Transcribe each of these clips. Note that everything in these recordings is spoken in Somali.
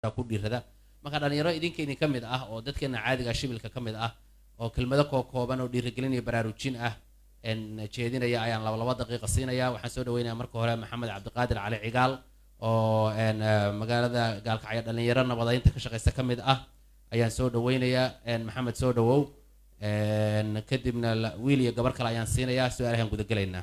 ku dhiirada marka dhalinyaro idinka idin ka mid ah oo dadkeena caadiga shibilka ka mid ah oo kelmado koo kooban oo dhiirigelin iyo baraarujin ah een jeedinaya ayaan laba laba daqiiqa siinaya waxaan soo dhaweynaya marka hore maxamed cabdiqaadir cali cigaal oo een eh, magaalada gaalkacyo dhalinyaro nabadaynta ka shaqeysta ka mid ah ayaan soo dhaweynayaa een maxamed soo dhawow een kadibna la- wiil iyo gabar kale ayaan siinayaa su-aalahan gudagelaynaa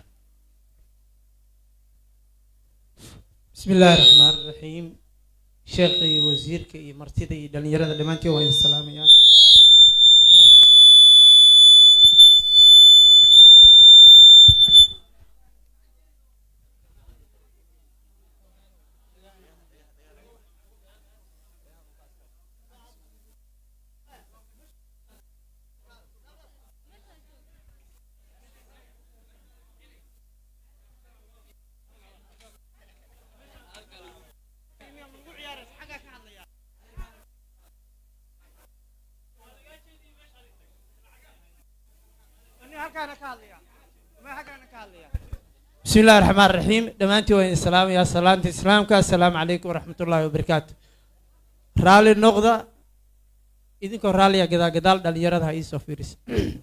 بسم الله الرحمن الرحيم شيخي وزيرك iyo martida iyo dhalinyarada dhammaantiin waa idin salaamayaa بسم الله الرحمن الرحيم دمانتي وين السلام يا سلامتي اسلامك السلام عليكم ورحمة الله وبركاته رالي النقطة idinko raaliya gadaal gadaal dhalinyarada ha iisoo fiiris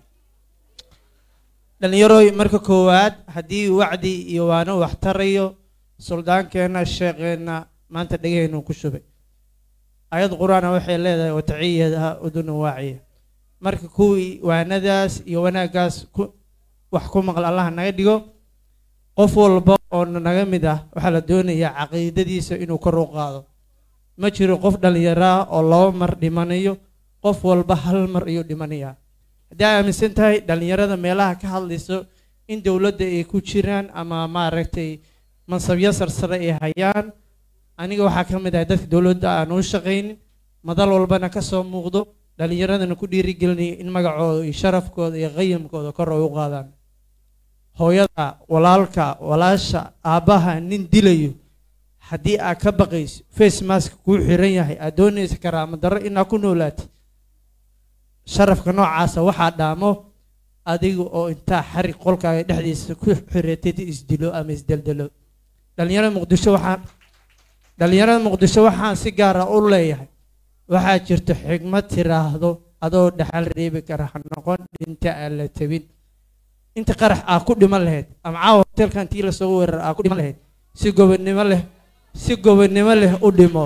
dhalinyaroy marka koowaad haddii wacdi iyo waano wax tarayo suldaankeenna sheekeenna maanta dhegaheennu ku shubay ayad qur-aana waxay leedahay wataciyadaha uduna waaciya marka kuwii waanadaas iyo wanaaggaas ku wax ku maqal allah naga dhigo qof walba oo naga mid ah waxaa la doonayaa caqiidadiisa inuu kor u qaado ma jiro qof dhalinyaro ah oo laba mar dhimanayo qof walba hal mar ayuu dhimanayaa haddii ay aaminsan tahay dhalinyarada meelaha ka hadlayso in dowladda ay ku jiraan ama maaragtay mansabyo sarsare ay hayaan aniga waxaa ka mid ahay dadka dowladda aan u shaqaynin madal walbana ka soo muuqdo dhalinyaradana ku dhiirigelinayo in magacooda iyo sharafkooda iyo qayamkooda kor ay u qaadaan hooyada walaalka walaasha aabbaha nin dilayo haddii aad ka baqayso face mask kuu xiran yahay aad doonaysa karaama darro inaad ku noolaatid sharafka noocaasa waxaa dhaamo adiga oo intaa xarig qolkaaga dhexdiisa ku xiratid isdilo ama isdeldelo dhalinyarada muqdisho waxaan dhalinyarada muqdisho waxaan si gaara u leeyahay waxaa jirto xigmad tiraahdo adoo dhaxal reebi kara ha noqon dhinta aan la tabin inta qarax aa ku dhiman lahayd ama caawa hotelkan tii lasoo weerar aa ku dhiman lahayd si gobonnimo leh si gobonnimo leh u dhimo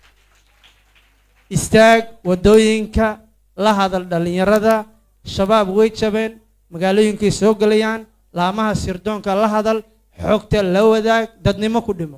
istaag wadooyinka la hadal dhalinyarada shabaab way jabeen magaalooyinkay soo gelayaan laamaha sirdoonka la hadal xogta la wadaag dadnimo ku dhimo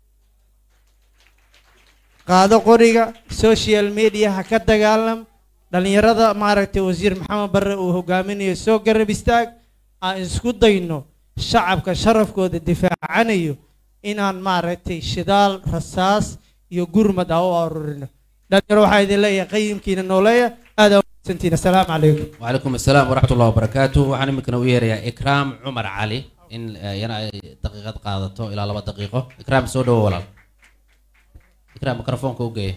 qaado qoriga social mediaha ka dagaalam dhalinyarada maaragtay wasiir maxamed barre uu hogaaminayo soo garab istaag aan isku dayno shacabka sharafkooda difaacanayo inaan maaragtay shidaal rasaas iyo gurmad ah u arurino dhalinyaro waxaa idin leeyahay qayimkiina nooleeya aad aa umahadsantihiin assalaamu calaykum وعليكم السلام ورحمة الله وبركاته وأنا ممكن أوير يا إكرام عمر علي إن ينا دقيقة قادته إلى لبا دقيقة إكرام سودو ولا إكرام ميكروفون كوجي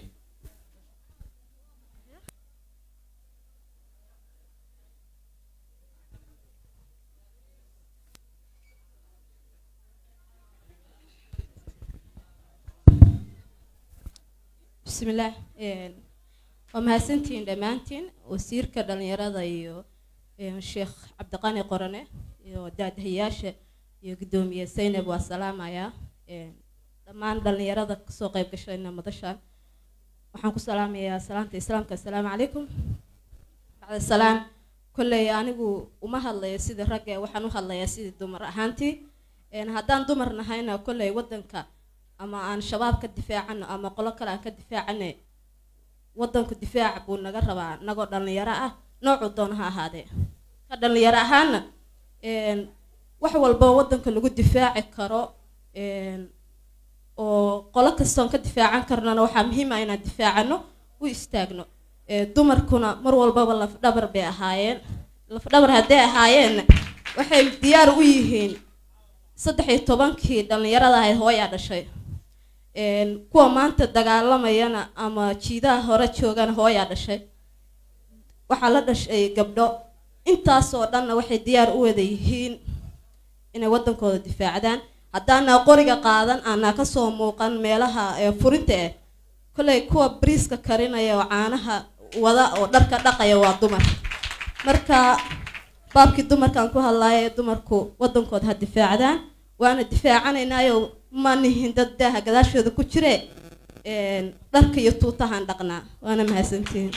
بسم الله إيه، ومهسنتين دمانتين وسيرك دلنيرada iyo إيه، sheekh cabdiqani qorane iyo daadahayaasha iyo gudoomiye saynab waa salaamaya Ee, dhammaan dhalinyarada kasoo qayb gashayna madashaan waxaan ku salaamayaa salaanta islaamka assalaamu calaykum bacda salaam kolley anigu uma hadlayo sidii ragga waxaan u hadlayaa sidii dumar ahaantii Een, haddaan dumar nahayna kolley wadanka ama aan shabaab ka difaacano ama qolo kale aan ka difaacane wadanku difaac buu naga rabaa nagoo dhalinyaro ah noocu doon ha ahaadee ka dhalinyaro ahaana een, wax walba wadanka lagu difaaci karo een, oo qolo kastoon ka difaacan karnana waxaa muhiim ah inaan difaacano u istaagno Ee, dumarkuna mar walbaba lafdhabar bay ahaayeen lafdhabar hadday ahaayeenna waxay diyaar u yihiin saddex iyo tobankii dhallinyarada ahayd hooyaa dhashay Een, kuwa maanta dagaalamayana ama jiidaha hore joogana hooyaa dhashay waxaa la dhashay gabdho intaasoo dhanna waxay diyaar u wada yihiin inay wadankooda difaacdaan haddaana qoriga qaadan aanaa kasoo muuqan meelaha ee furinta ah kolley kuwa briiska karinaya oo caanaha wada oo dharka dhaqaya waa dumar marka baabkii dumarkaan ku hadlaaya ee dumarku waddankooda ha difaacdaan waana difaacanaynaayoo ma nihin dad daaha gadaashooda ku jire een, dharka iyo tuutahaan dhaqnaa waana mahadsantihiin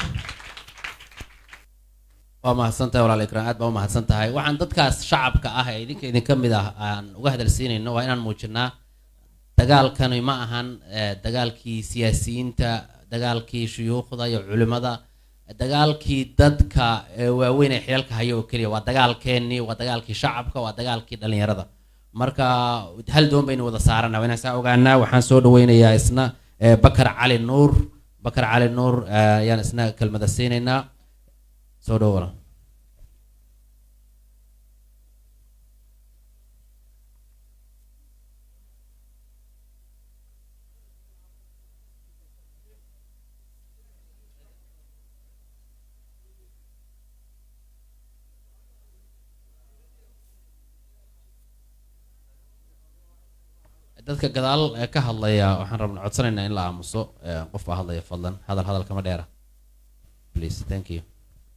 waa mahadsantahay walaal ikraan aad baa u mahadsan tahay waxaan dadkaas shacabka ah ee idinka idinka mid ah aan uga hadalsiinayno waa inaan muujinaa dagaalkani ma ahan eh, dagaalkii siyaasiyiinta dagaalkii shuyuukhda iyo culimada dagaalkii dadka eh, waaweyn ee xilalka haya oo keliya waa dagaalkeennii waa dagaalkii shacabka waa dagaalkii dhalinyarada marka hal doon baynu wada saarana waa inaan saa ogaanaa waxaan soo dhaweynayaa isna eh, bakar cali nuur bakar cali nuur eh, ayaan isna kelmada siinaynaa soo dhawo walaal dadka gadaal ee ka hadlaya waxaan rabna codsanaynaa in la aamuso eh, qof baa hadlaya fadlan hadal hadal kama dheera please thank you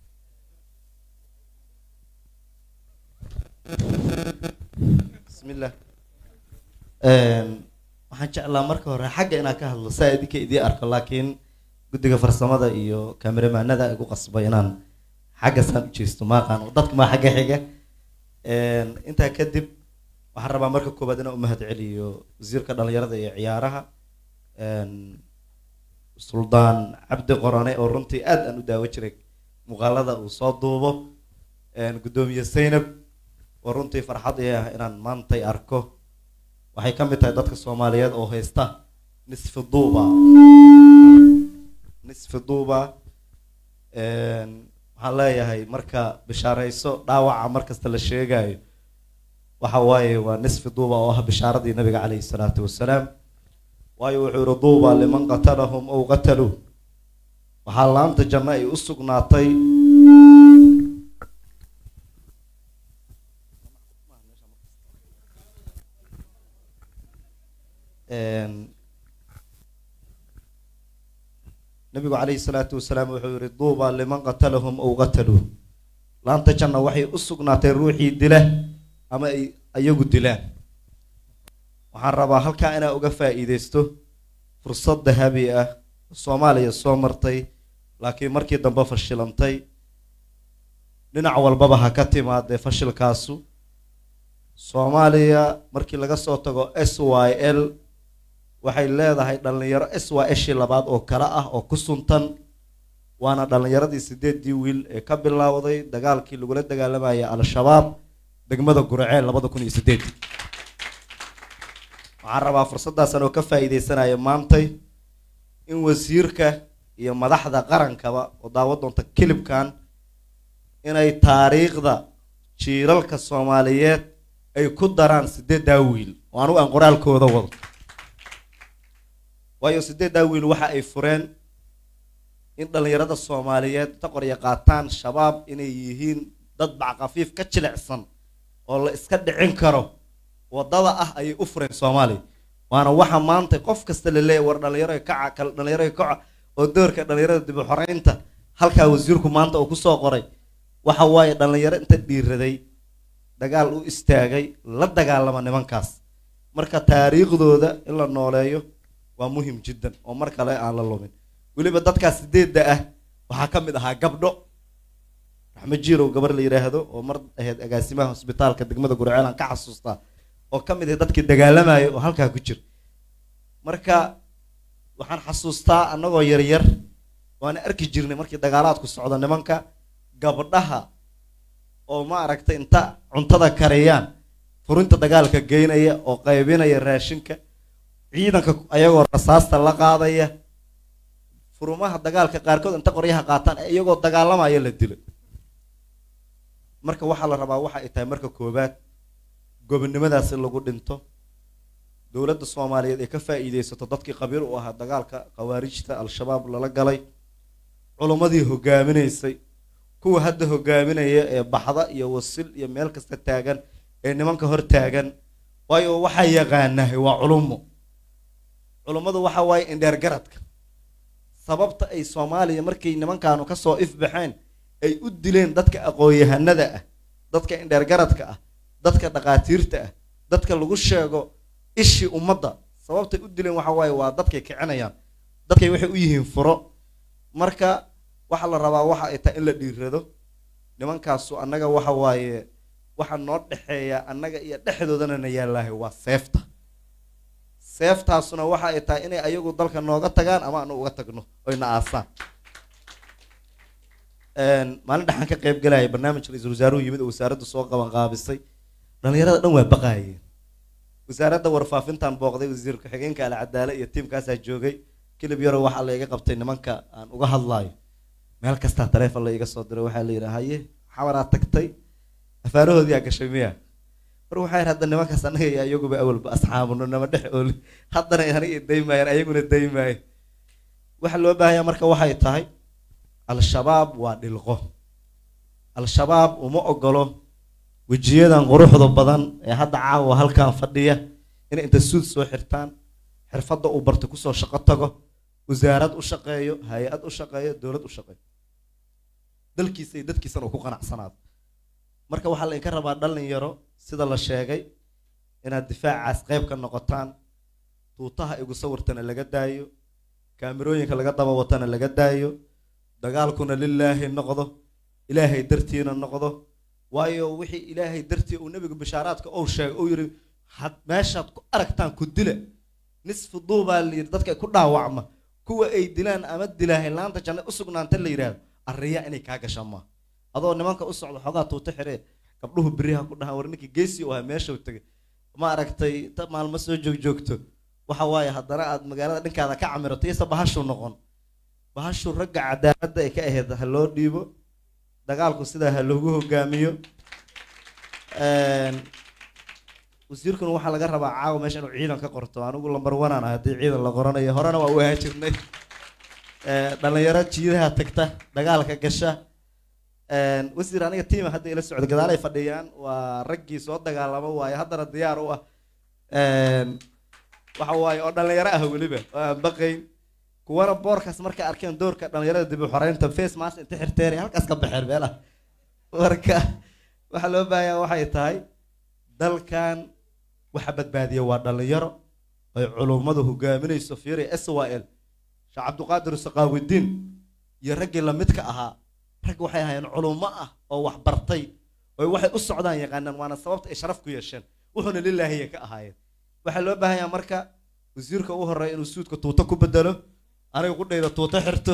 bismillah Een, waxaan jeclaa marka hore xagga inaan ka hadlo saa idinka idii arko laakiin guddiga farsamada iyo kameramaanada igu qasbay inaan xagga saan u jeesto maaqaan dadka maa xagga xiga Een, intaa kadib waxaan rabaa marka koowaad inaan u mahad celiyo wasiirka dhalinyarada iyo ciyaaraha Een, suldaan cabdi qorane oo runtii aad aan u daawo jiray muuqaalada uu soo duubo Een, guddoomiye zaynab oo runtii farxad ii ah inaan maantay arko waxay ka mid tahay dadka soomaaliyeed oo haysta nisfi duuba nisfi duuba Een, waxaan leeyahay marka bishaarayso dhaawaca markasta la sheegayo waxa waaye waa nisfi duuba oo ah bishaaradii nabiga calayhi salaatu wasalaam waayo wuxuu yihi duuba liman qatalahum ow qataluu waxaa laanta janno ay u sugnaatay Een, nabigu calayhi salaatu wasalaam wuxuu yihi duuba liman qatalahum ow qataluu laanta janna waxay u sugnaatay ruuxii dila ama ay ayagu dilaan waxaan rabaa halkaa inaa uga faa'iidaysto fursad dahabi ah soomaaliya soo martay laakiin markii dambe fashilantay dhinac walbaba ha ka timaadee fashilkaasu soomaaliya markii laga soo tago s y l waxay leedahay dhalinyaro s y shii labaad oo kale ah oo ku suntan waana dhalinyaradii sideedii wiil ee ka bilowday dagaalkii lagula dagaalamayay al-shabaab degmada guraceel labada kun iyo sideed waxaan rabaa fursadaasan oo ka faa'iidaysanaya maantay in wasiirka iyo madaxda qarankaba oo daawo doonta kilibkan inay taariikhda jiilalka soomaaliyeed ay ku daraan sideeddaa wiil oo anugu aan qoraalkooda wado waayo sideeddaa wiil waxa ay fureen in dhalinyarada soomaaliyeed ta qorya qaataan shabaab inay yihiin dad backafiif ka jilicsan oo la iska dhicin karo wadada ah ayay u fureen soomaaliya waana waxa maanta qof kasta la leeyahy war dhalinyaro kaca kal dhalinyaro kaca oo doorka dhalinyarada dib u xoreynta halkaa wasiirku maanta uu kusoo qoray waxa waaye dhalinyaro inta dhiiraday dagaal u istaagay la dagaalama nimankaas marka taariikhdooda in la nooleeyo waa muhim jiddan oo mar kale aan la lumin weliba dadkaas sideedda ah waxaa ka mid ahaa gabdho raxmed jiirow gabar la yidhaahdo oo mar ahayd agaasimaha hosbitaalka degmada gurceel aan ka xasuustaa oo ka mid ah dadkii dagaalamaya oo halkaa ku jira marka waxaan xasuustaa annagoo yaryar waana arki jirnay markii dagaalaadku socdo nimanka gabdhaha oo ma aragtay inta cuntada kariyaan furinta dagaalka geynaya oo qaybinaya raashinka ciidanka ayagoo rasaasta la qaadaya furumaha dagaalka qaarkood inta qoryaha qaataan ee iyagoo dagaalamaya la dilo marka waxaa la rabaa waxa ay tahay marka koowaad gobonnimadaas in lagu dhinto dowladda soomaaliyeed ay ka faa'iidaysato dadkii qabiil u ahaa dagaalka khawaarijta al-shabaab lala galay culummadii hogaaminaysay kuwa hadda hogaaminaya ee baxda iyo wasil iyo meel kasta taagan ee nimanka hor taagan waayo waxaa yaqaanahay waa culummo culummadu waxa waaye indheer garadka sababta ay soomaaliya markay nimankaanu kasoo ifbaxeen ay u dileen dadka aqoon-yahanada ah dadka indheergaradka ah dadka dhaqaatiirta ah dadka lagu sheego ishii ummadda sababtay u dileen waxa waaye waa dadkay kicinayaan dadkay waxay u yihiin furo marka waxaa la rabaa waxa ay tahay in la dhiirado nimankaasu annaga waxa waaye waxa noo dhexeeya annaga iyo dhexdoodana na yaallaahay waa seefta seeftaasuna waxa ay tahay inay ayagu dalka nooga tagaan ama anu uga tagno oyna aasaan maalin dhexaan ka qayb galaya barnaamij ra-iisul wasaaruhu yimid oo wasaaraddu soo qaban qaabisay dhalinyarada dhan waa baqaayeen wasaaradda warfaafintan booqday wasiir ku-xigeenka alcadaale iyo tiimkaasaa joogay kilib yaro waxaa la iga qabtay nimanka aan uga hadlaayo meel kastaa taleefon la iga soo diray waxaa la yidhi haye xawaraa tagtay afaarahoodii aa gashay miya mar waxaa yidhi hadda nimankaas annaga iyo ayaguba awalba asxaabuno nama dhex ooli haddana aniga daymaayaan ayaguna daymaayo waxa loo baahanyaa marka waxay tahay al-shabaab waa dhilqo al-shabaab uma ogolo wejiyadan quruxda badan ee hadda caawa halkan fadhiya inay inta suud soo xirtaan xirfadda uu bartay kusoo shaqo tago wasaarad u shaqeeyo hay-ad u shaqeeyo dowlad u shaqeeyo dalkiisa iyo dadkiisana uu ku qanacsanaado marka waxaa laydinka rabaa dhalinyaro sida la sheegay inaad difaacaas qayb ka noqotaan tuutaha igu sawirtana laga daayo kaamirooyinka laga daba watana laga daayo dagaalkuna lilaahi noqdo ilaahay dartiina noqdo waayo wixii ilaahay dartii uu nebigu bishaaraadka ou sheegay uu yidhi had meeshaad ku aragtaan ku dila nisfu duubaa la yidhi dadka ku dhaawacma kuwa ay dilaan ama dilaahay laanta janna u sugnaanta la yidhaahdo arriya inay kaa gasha maa adoo nimanka u socda xoogaa tuuta xiree gabdhuhu beriha ku dhahaan war ninkii geesi u ahaa meeshau tegay ma aragtay ta maalmo soo joogjoogto waxa waaye haddana aad magaalada dhinkaada ka camirato iyose bahashu noqon bahashu ragga cadaaladda ay ka ahayd ha loo dhiibo dagaalku sidaa ha loogu hogaamiyo wasiirkuna waxaa laga rabaa caawa meesha inuu ciidan ka qorto anigu lambar wanaan ah haddii ciidan la qoranayo horena waa u ahaan jirnay dhalinyaro jiidaha tagta dagaalka gasha wasiir aniga tiima hadda ila socdo gadaalay fadhiyaan waa raggii soo dagaalamo waaye haddana diyaar u ah waxa waaye oo dhalinyaro ah weliba oo aan baqayn kuwana boorkaas markay arkeen doorka dhalinyarada dib u xoreynta face mask inta xirteen halkaas ka baxeen meelaha marka waxaa loo baahanyaa waxay tahay dalkan waxa badbaadiya waa dhalinyaro ay culummadu hogaaminayso fiiri s y l sheekh cabdiqaadir saqaawidiin iyo raggii lamidka ahaa rag waxay ahaayeen culummo ah oo wax bartay oo waxay u socdaan yaqaanaan waana sababta ay sharaf ku yeesheen wuxuuna lilaahiya ka ahaayeen waxaa loo baahanyaa marka wasiirka u horeeya inuu suudka tuuto ku bedelo aniga ku dhayda tuuto xirto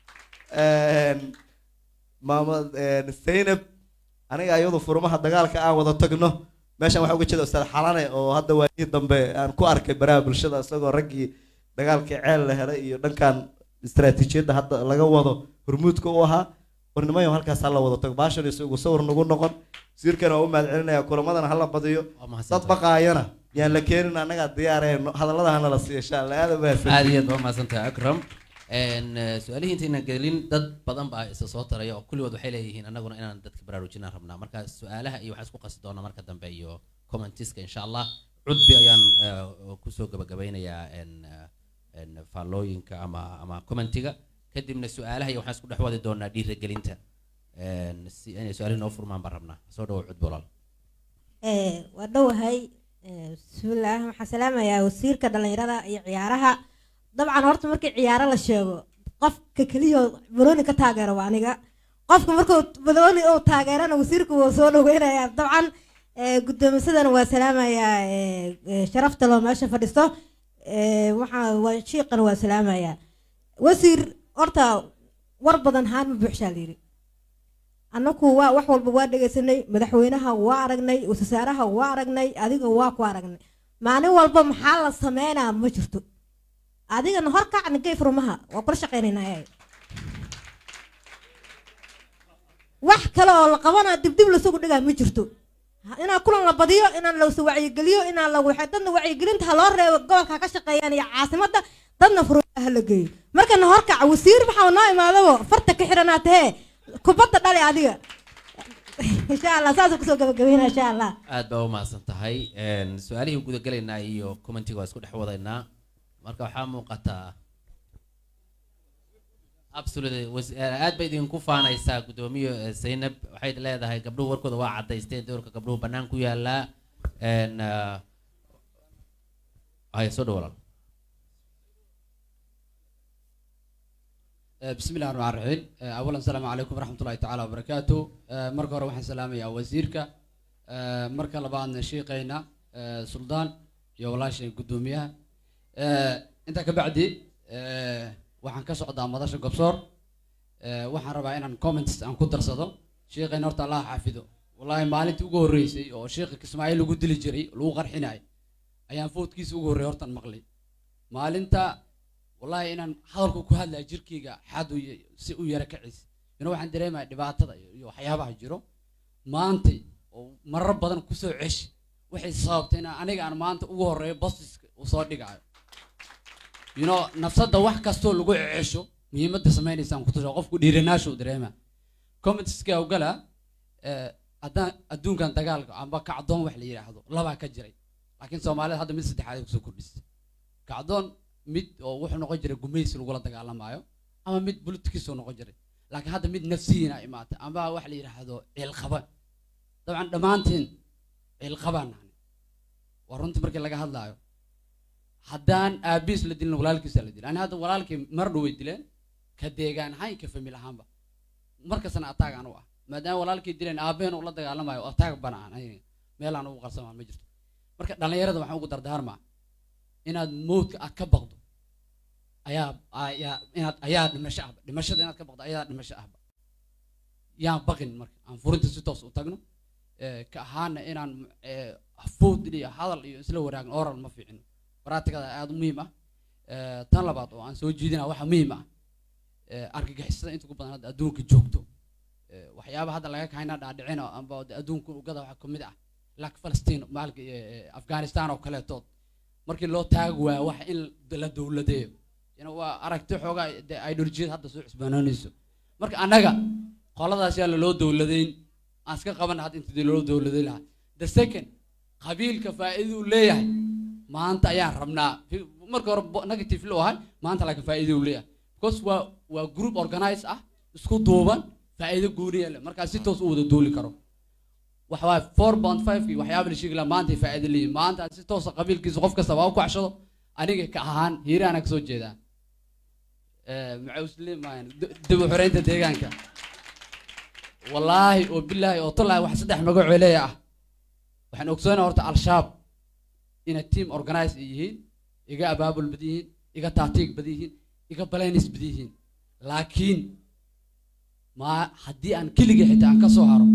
maama zaynab aniga ayadu furmaha dagaalka aan wada tagno meeshan waxaa uga jeeda ustaad xalane oo hadda waayihii dambe aan ku arkay baraha bulshada isagoo raggii dagaalkii ceel la helay iyo dhankan istaraatiijiyadda hadda laga wado hormuudka u ahaa warnimayo halkaas hala wada tago baashan isagu sawir nagu noqon wasiirkana waa u mahad celinaya kulamadan hala badiyo waa mahadsantahay. dad baqaayana yaan la keenin annagaa diyaareen hadallada hana la siiyo insha allah aada mahadsan aad iyo aad baa mahadsantahay akram Een, eh, su-aalihii intaynan gelin dad badan baa isa soo taraya oo kulligood waxay leeyihiin annaguna inaan dadka baraarujinaan rabnaa marka su-aalaha iyo waxaan isku qasi doonaa marka dambe iyo commentiska insha allah cudbi ayaan eh, kusoo gabagabeynayaa een, eh, een, faallooyinka ama ama commentiga kadibna su-aalaha iyo waxaan isku dhex wadi doonaa dhiirigelinta Een, si inay su-aalihi noo furmaan baan rabnaa soo dhawo cudbi walaal Eh, waa dhowahay Eh, bismillaah waxaan salaamayaa wasiirka dhallinyarada iyo ciyaaraha dabcan horta markii ciyaaro la sheego qofka keliya banooni ka taageero waa aniga qofka markuu banooni uu taageerana wasiirku wuu soo dhaweynayaa dabcan eh, guddoomisadana waa salaamayaa eh, eh, sharafta loo meesha fadhisto Eh, waxaa waa shiiqana waa salaamayaa wasiir horta war badan haan ma buuxshaa layidhi annaku waa wax walba waa dhegaysanay madaxweynaha waa aragnay wasaaraha waa aragnay adiga waa ku aragnay maalin walba maxaa la sameynaa ma jirto adigana hor kacni gay furmaha waa kula shaqaynaynaa wax kale oo la qabana dibdib lasugu dhigaa ma jirto Ha- inaan kulan la badiyo inaan lawsa wacyigeliyo inaan la waxay dadna wacyigelinta ha loo reebo gobolka ha ka shaqeeyaan iyo caasimadda dadna furmaha ha la geeyo markana horkaca wasiir maxaa noo imaadabo farta ka xiranaa tahee kubadda dhali adiga insha allah saasuu kusoo gabagabeynaa insha allah aad baa u mahadsan tahay Een, su-aalihii gudagelaynaa iyo commentiga waa isku dhex wadaynaa marka waxaa muuqataa absolutely was- eh, aad bay idinku faanaysaa guddoomiye eh, zaynab waxay leedahay gabdhuhu warkooda waa cadaysteen doorka gabdhuhu bannaan ku yaalaa n haya soo dhow walaal بسم الله الرحمن الرحيم اولا السلام عليكم ورحمه الله تعالى وبركاته marka hore waxaan salaamayaa wasiirka marka labaadna sheekayna suldaan iyo walaashay gudoomiyaha intaa ka bacdi waxaan ka socdaa madasha gobsoor waxaan rabaa inaan comments aan ku darsado sheekayna horta allah xaafido wallahi maalintii ugu horreysay oo sheekha kismaaciil lagu dili jiray lagu qarxinay ayaan foodkiisa ugu horreeyay hortaan maqlay maalinta wallahi inaan hadalku ku hadlaya jirkeyga xad u y- si u yara kacis ina waxaan dareemaya dhibaatada iyo iyo waxyaabaha jiro maantay oo marar badan kusoo ceshi waxay sababtay inaan aniga aan maanta ugu horeeyo bosiska uu soo dhigayo you know nafsadda wax kastoo lagu cesho muhiimadda sameynaysaan ku tusha qofku dhiiranaashu dareema commentska ogala haddaan adduunkan dagaalka amba kacdoon wax la yidhaahdo labaa ka jiray laakiin soomaalida hadda mid saddexaad ay kusoo kordhisay kacdoon mid oo wuxuu noqon jiray gumaysi lagula dagaalamaayo ama mid politikiisoo noqon jiray laakiin hadda mid nafsiyiina imaatay amba wax la yidhaahdo ciilqaba dabcan dhammaanteen ciilqabaan nahnay waa runtii markii laga hadlaayo haddaan aabiis la dilin walaalkiisa la dilin ani hadda walaalkii mar dhow way dileen ka deegaan ahaan ka famil ahaanba markastana ataag aan u ah maadaama walaalkii dileen aabaheen uu la dagaalamayo ataag bana aan aniga meel aan ugu qarsamaan ma jirto marka dhallinyarada waxaan ugu dardaarmaa inaad mowdka aad ka baqdo ayaa ayaa inaad ayaa dhimasho ahba dhimashada inaad ka baqdo ayaa dhimasho ahba yaan baqin marka aan furinta si toos u tagno Eh, ka ahaana inaan eh, food iyo hadal iyo isla waraagno oral ma fiicino baraatigada aada u muhiim ah Eh, tan labaad oo aan soo jiidina waxa muhiim ah eh, argagixisada inta ugu badan hadda adduunka joogto Eh, waxyaaba hadda laga kahayna dhaadhicina amba de adduunka ugada waxa kamid ah lak falastiin maalka eh, afghanistan oo kaleetood markii loo taagi waayo waxa in la dowladeeyo ina waa aragti xoogaa de ideolojiyada hadda soo cusbaanoonayso marka annaga qoladaas yaa laloo dowladeyn aan iska qaban hadda inta loo dowladay lahaa the second qabiilka faa'iiduu leeyahay maanta ayaan rabnaa Fi- marka hore bo- negative loo ahay maanta laakiin faa'iiduu leeyahay because waa waa group organize ah isku duuban faa'iido gooniya leh markaa si toos u wada duuli karo waxa waaye four point five kii waxyaaba la sheegi lahaa maanta ay faa'iido leeyihin maanta si toosa qabiilkiisa qof kasta waa u kacshado aniga ka ahaan hiiraana kasoo jeedaa maxauslimaan dib u xoreynta deegaanka wallaahi oo bilaahi oo tolaahi wax saddex magacoo leeya ah waxaan ogsoonaa horta al-shabaab inay team organize ay yihiin iga abaabul badan yihiin iga taatiig badan yihiin iga balainis badan yihiin laakiin ma haddii aan keligay xitaa aan ka soo haro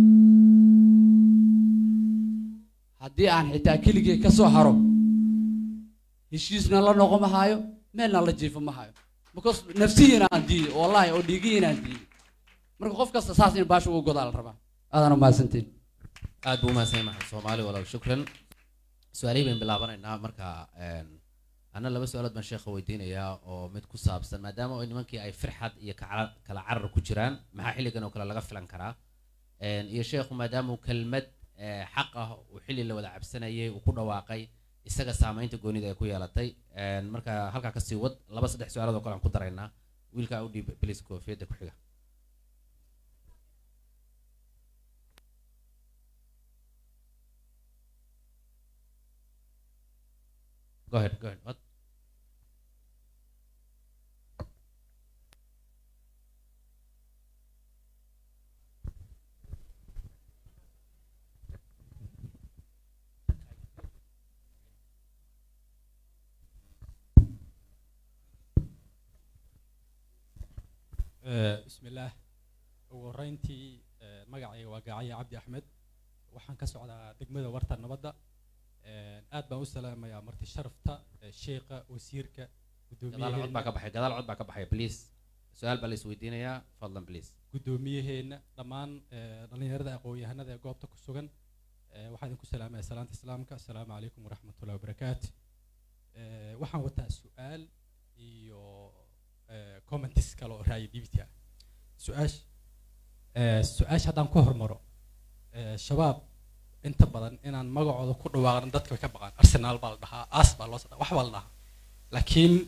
haddii aan xitaa keligay ka soo haro heshiisna la noqon ma hayo meelna la jiifo ma hayo because nafsiyiina aan diiday wallahi oo dhiigiyiina aan diiday marka qof kasta saas in baasha uga godaa la rabaa aadana mahadsantiin aad buu umahadsan maxamed soomaali walaal shukran su-aalihii bayn bilaabanaynaa marka ana laba su-aalood baan sheekha weydiinayaa oo mid ku saabsan maadaama oo nimankii ay firxad iyo kacala- kala carar ku jiraan maxaa xilligan oo kale laga filan karaa iyo sheekhu maadaama uu kelmad eh, xaq ah uu xilli la wada cabsanayay uu ku dhawaaqay isaga saamaynta goonida ay ku yeelatay marka halkaa kasii wad laba saddex su-aalood oo kale aan ku daraynaa wiilkaa u dhiib bilis koofiyadda ku xiga Go ahead, go ahead. What? بسم الله ugu horeyntii eh, magacayga waa gacaya cabdi axmed waxaan ka socdaa degmada warta nabadda Eh, aad baan u salaamayaa marti sharafta eh, sheekha wasiirka gadaal cod baa ka guddoomiyaheena baxay gadaal cod baa ka baxay please su-aal baa la isweydiinayaa fadlan please guddoomiyaheena dhammaan eh, dhallinyarada aqoon-yahanada ee goobta ku sugan eh, waxaan idinku salaamaya salaanta islaamka asalaamu calaykum waraxmatullahi wabarakaatu Eh, waxaan wataa su-aal iyo eh, comments kale oo raaya dbt ah su-aash eh, su-aasha haddaan ku hormaro eh, shabaab inta badan inaan magacooda ku dhawaaqan dadka way ka baqaan arsenal baa la dhahaa as baa loo sada wax baa la dhahaa laakiin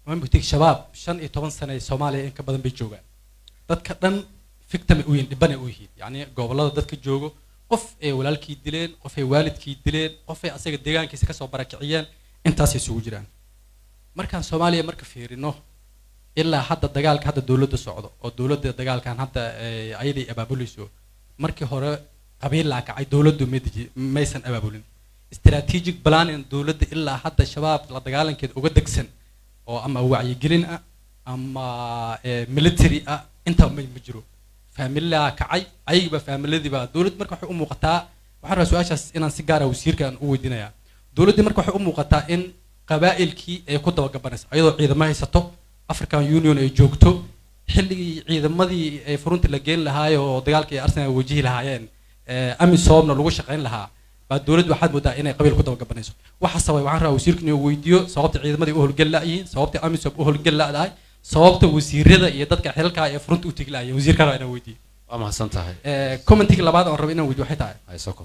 mambutig shabaab shan iyo toban sano ee soomaaliya in ka badan bay joogaan dadka dhan victim ay u yihiin dhibban ay u yihiin yacni gobollada dadka joogo qof ay walaalkii dileen qof ay waalidkii dileen qof ay asaga deegaankiisa kasoo barakiciyeen intaasay isugu jiraan markaan soomaaliya marka fiirino ilaa hadda dagaalka hadda dowladda socdo oo dowladda dagaalkan hadda eh, ayaday abaabulayso markii hore qabiil laa kacay dowladdu ma deji- maysan abaabulin strategic planning dowladda ilaa hadda shabaab la dagaalankeeda uga degsan oo ama wacyigelin ah ama eh, military ah intaa ma ma jiro faamilaa kacay ayagiiba faamiladiiba dowladda marka waxay u muuqataa waxaan rabaa su-aashaas inaan si gaara wasiirkan u weydiinayaa dowladdii marka waxay u muuqataa in qabaa'ilkii ay ku dabagabanayso ayadoo ciidamo haysato african union ay joogto xilligii ciidamadii ay furunta la geyn lahaayoo oo dagaalka ay arsenal wajihi lahaayeen eh, amisoomna lagu shaqayn lahaa baa dowladdu waxaad moodaa inay qabiil ku dabagabanayso waxa sabay waxaan rabaa wasiirka inuu weydiiyo sababta ciidamadii u howlgel la'yihiin sababta amisom u howlgel la'dahay sababta wasiirada iyo dadka xilkaa ee furunta u tegi la'yihiin wasiirka rabaa inaan weydiiyo waa mahadsan tahay Eh, commentiga labaad aan rabo inaan weydiiyo waxay tahay haysoko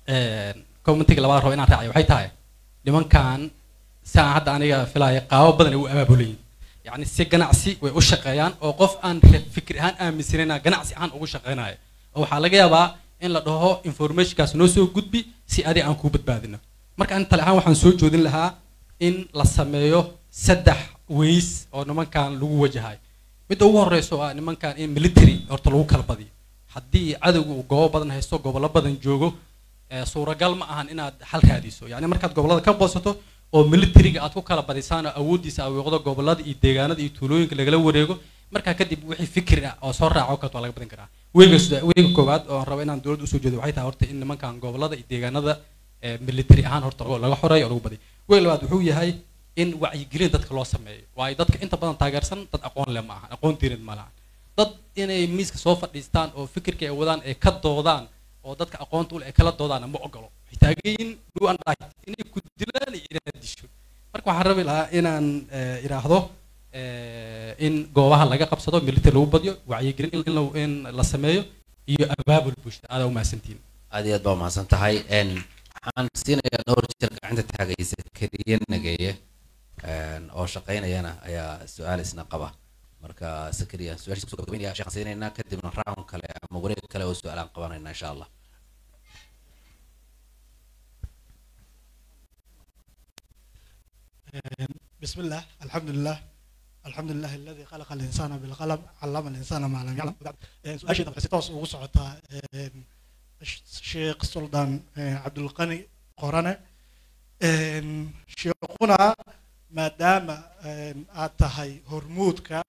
commentiga labaad rabo inaan raaciyo waxay tahay nimankan saan hadda aniga filaya qaabo badan ay u abaabulayin yacni si ganacsi way u shaqeeyaan oo qof aan re- fikir ahaan aaminsanayna ganacsi ahaan ugu shaqeynayo oo waxaa laga yaabaa in la dhaho informationkaas noo soo gudbi si adi aan kuu badbaadino marka ani tale ahaan waxaan soo joodin lahaa in la sameeyo saddex ways oo nimankan lagu wajahay midda ugu horeysa oo ah nimankan in military horta lagu kala badiyo haddii cadowga uu goobo badan haysto gobollo badan joogo ee suuragal ma ahan inaad xal raadiso yacni markaad gobollada ka boosato oo militariga aad ku kala badisaan oo awooddiisa awiiqdo gobollada iyo deegaanada iyo tuulooyinka lagala wareego markaa kadib wixii fikri ah oo soo raaco karto waa laga badin karaa weega sida- weega koowaad oo aan rabo inaan dowladda usoo jeedo waxay tahay horta in nimankan gobollada iyo deegaanada ee military ahaan horta lagu- laga xoreeyo oo lagu badiyo weega labaad wuxuu yahay in wacyigelin dadka loo sameeyo waayo dadka inta badan taageersan dad aqoon leh ma ahan aqoon diineed ma lahan dad inay miiska soo fadhiistaan oo fikirka ay wadaan ay ka doodaan oo dadka aqoonta u leh ay kala doodaana ma ogolo waxay taagan yihiin do and die inay ku dilaan iyo inaad disho marka waxaan rabi lahaa inaan eh, idhaahdo eh, in goobaha laga qabsado military lagu badiyo wacyigelin in la- in la sameeyo iyo abaabul bulshada aadaa u mahadsantihiin aad iyo aad baa mahadsan tahay n waxaan siinayaa dhowr jeer gacanta taagaysa keliya nageeye n oo shaqaynayana ayaa su-aal isna qaba marka sakariya su-aashiisa kusoo gabagabaynaya sheekhaan siinaynaa kadibna round kale ama wareeg kale oo su-aalaan qabanayna insha allah بسم الله الحمد لله الحمد لله الذي خلق الإنسان بالقلم علم الإنسان ما لم يعلم سؤاشي طبعا ستوس ugu socota sheekh suldan cabdulqani qorane sheekhuna maadaama aad tahay hormuudka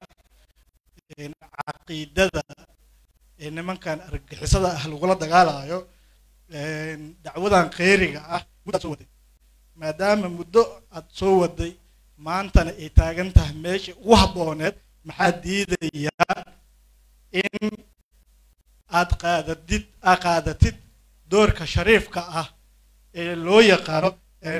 caqiidada ee nimankan argagixisada ah lagula dagaalayo dacwadan kheyriga ah muddaad soo waday maadaama muddo aad soo waday maantana ay taagan tahay meesha ugu habbooneed maxaa diidayaa in aad qaadatid aad qaadatid doorka shariifka ah ee loo yaqaano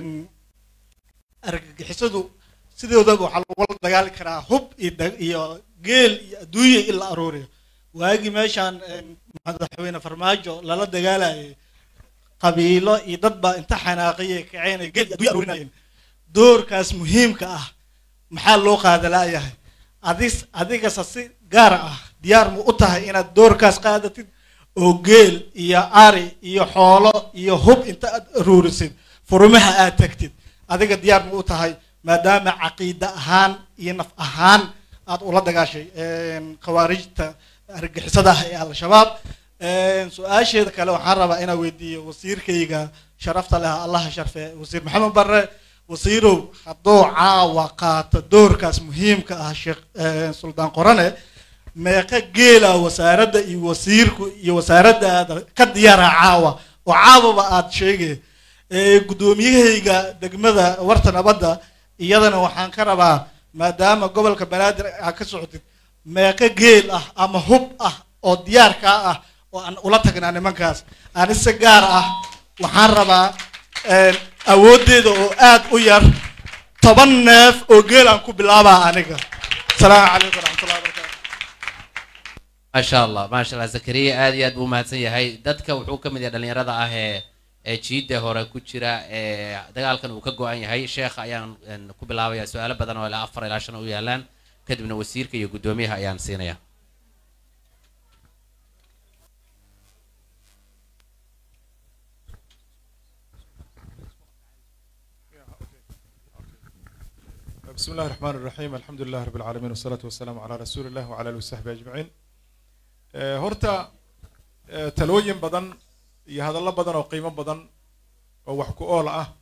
argagixisadu sidoodaba waxaa lagula dagaali karaa hub iyo da- iyo geel iyo adduunya in la aruuriyo waagii meeshaan madaxweyne farmaajo lala dagaalayay qabiilo iyo dad baa inta xanaaqiyay kaceen ay geel iyo adduunya aruurinayeen doorkaas muhiimka ah maxaa loo qaadalaayahay adis adigase si gaar ah diyaar mu u tahay inaad doorkaas qaadatid oo geel iyo ari iyo xoolo iyo hub inta aad aruurisid furumaha aad tagtid adiga diyaar mu u tahay maadaama caqiida ahaan iyo naf ahaan aad ula dagaashay khawaarijta argixisada ah ee al-shabaab su-aasheeda kale waxaan rabaa inaan weydiiyo wasiirkayga sharafta leh allaha sharfe wasiir maxamed barre wasiirow hadduu caawa qaato doorkaas muhiimka ah sheekh suldaan qorane meeqa geela wasaaradda iyo wasiirku iyo wasaaraddaada ka diyaara caawa oo caawaba aad sheegay guddoomiyahayga degmada warta nabadda iyadana waxaan ka rabaa maadaama gobolka banaadir aad ka socotid meeqa geel ah ama hub ah oo diyaarkaa ah oo aan ula tagnaa nimankaas ani si gaar ah waxaan rabaa awooddeeda oo aad u yar toban neef oo geel aan ku bilaabaa aniga asalaamu calaykum waraxmatullahi wabarakatu maasha allah maasha allah zakariya aad iyo aad buu umahadsan yahay dadka wuxuu ka mid yahay dhalinyarada ah ee ee jiidda hore ku jira ee dagaalkan uu ka go-an yahay sheekha ayaan een, ku bilaabayaa su-aalo badan oo ilaa afar ilaa shan u yaalaan kadibna wasiirka iyo guddoomiyaha ayaan siinaya بسم الله الرحمن الرحيم الحمد لله رب العالمين والصلاة والسلام على رسول الله وعلى آله وصحبه أجمعين آه، هرتا آه، تلوين بدن iyo hadallo badan oo qiimo badan oo wax ku ool ah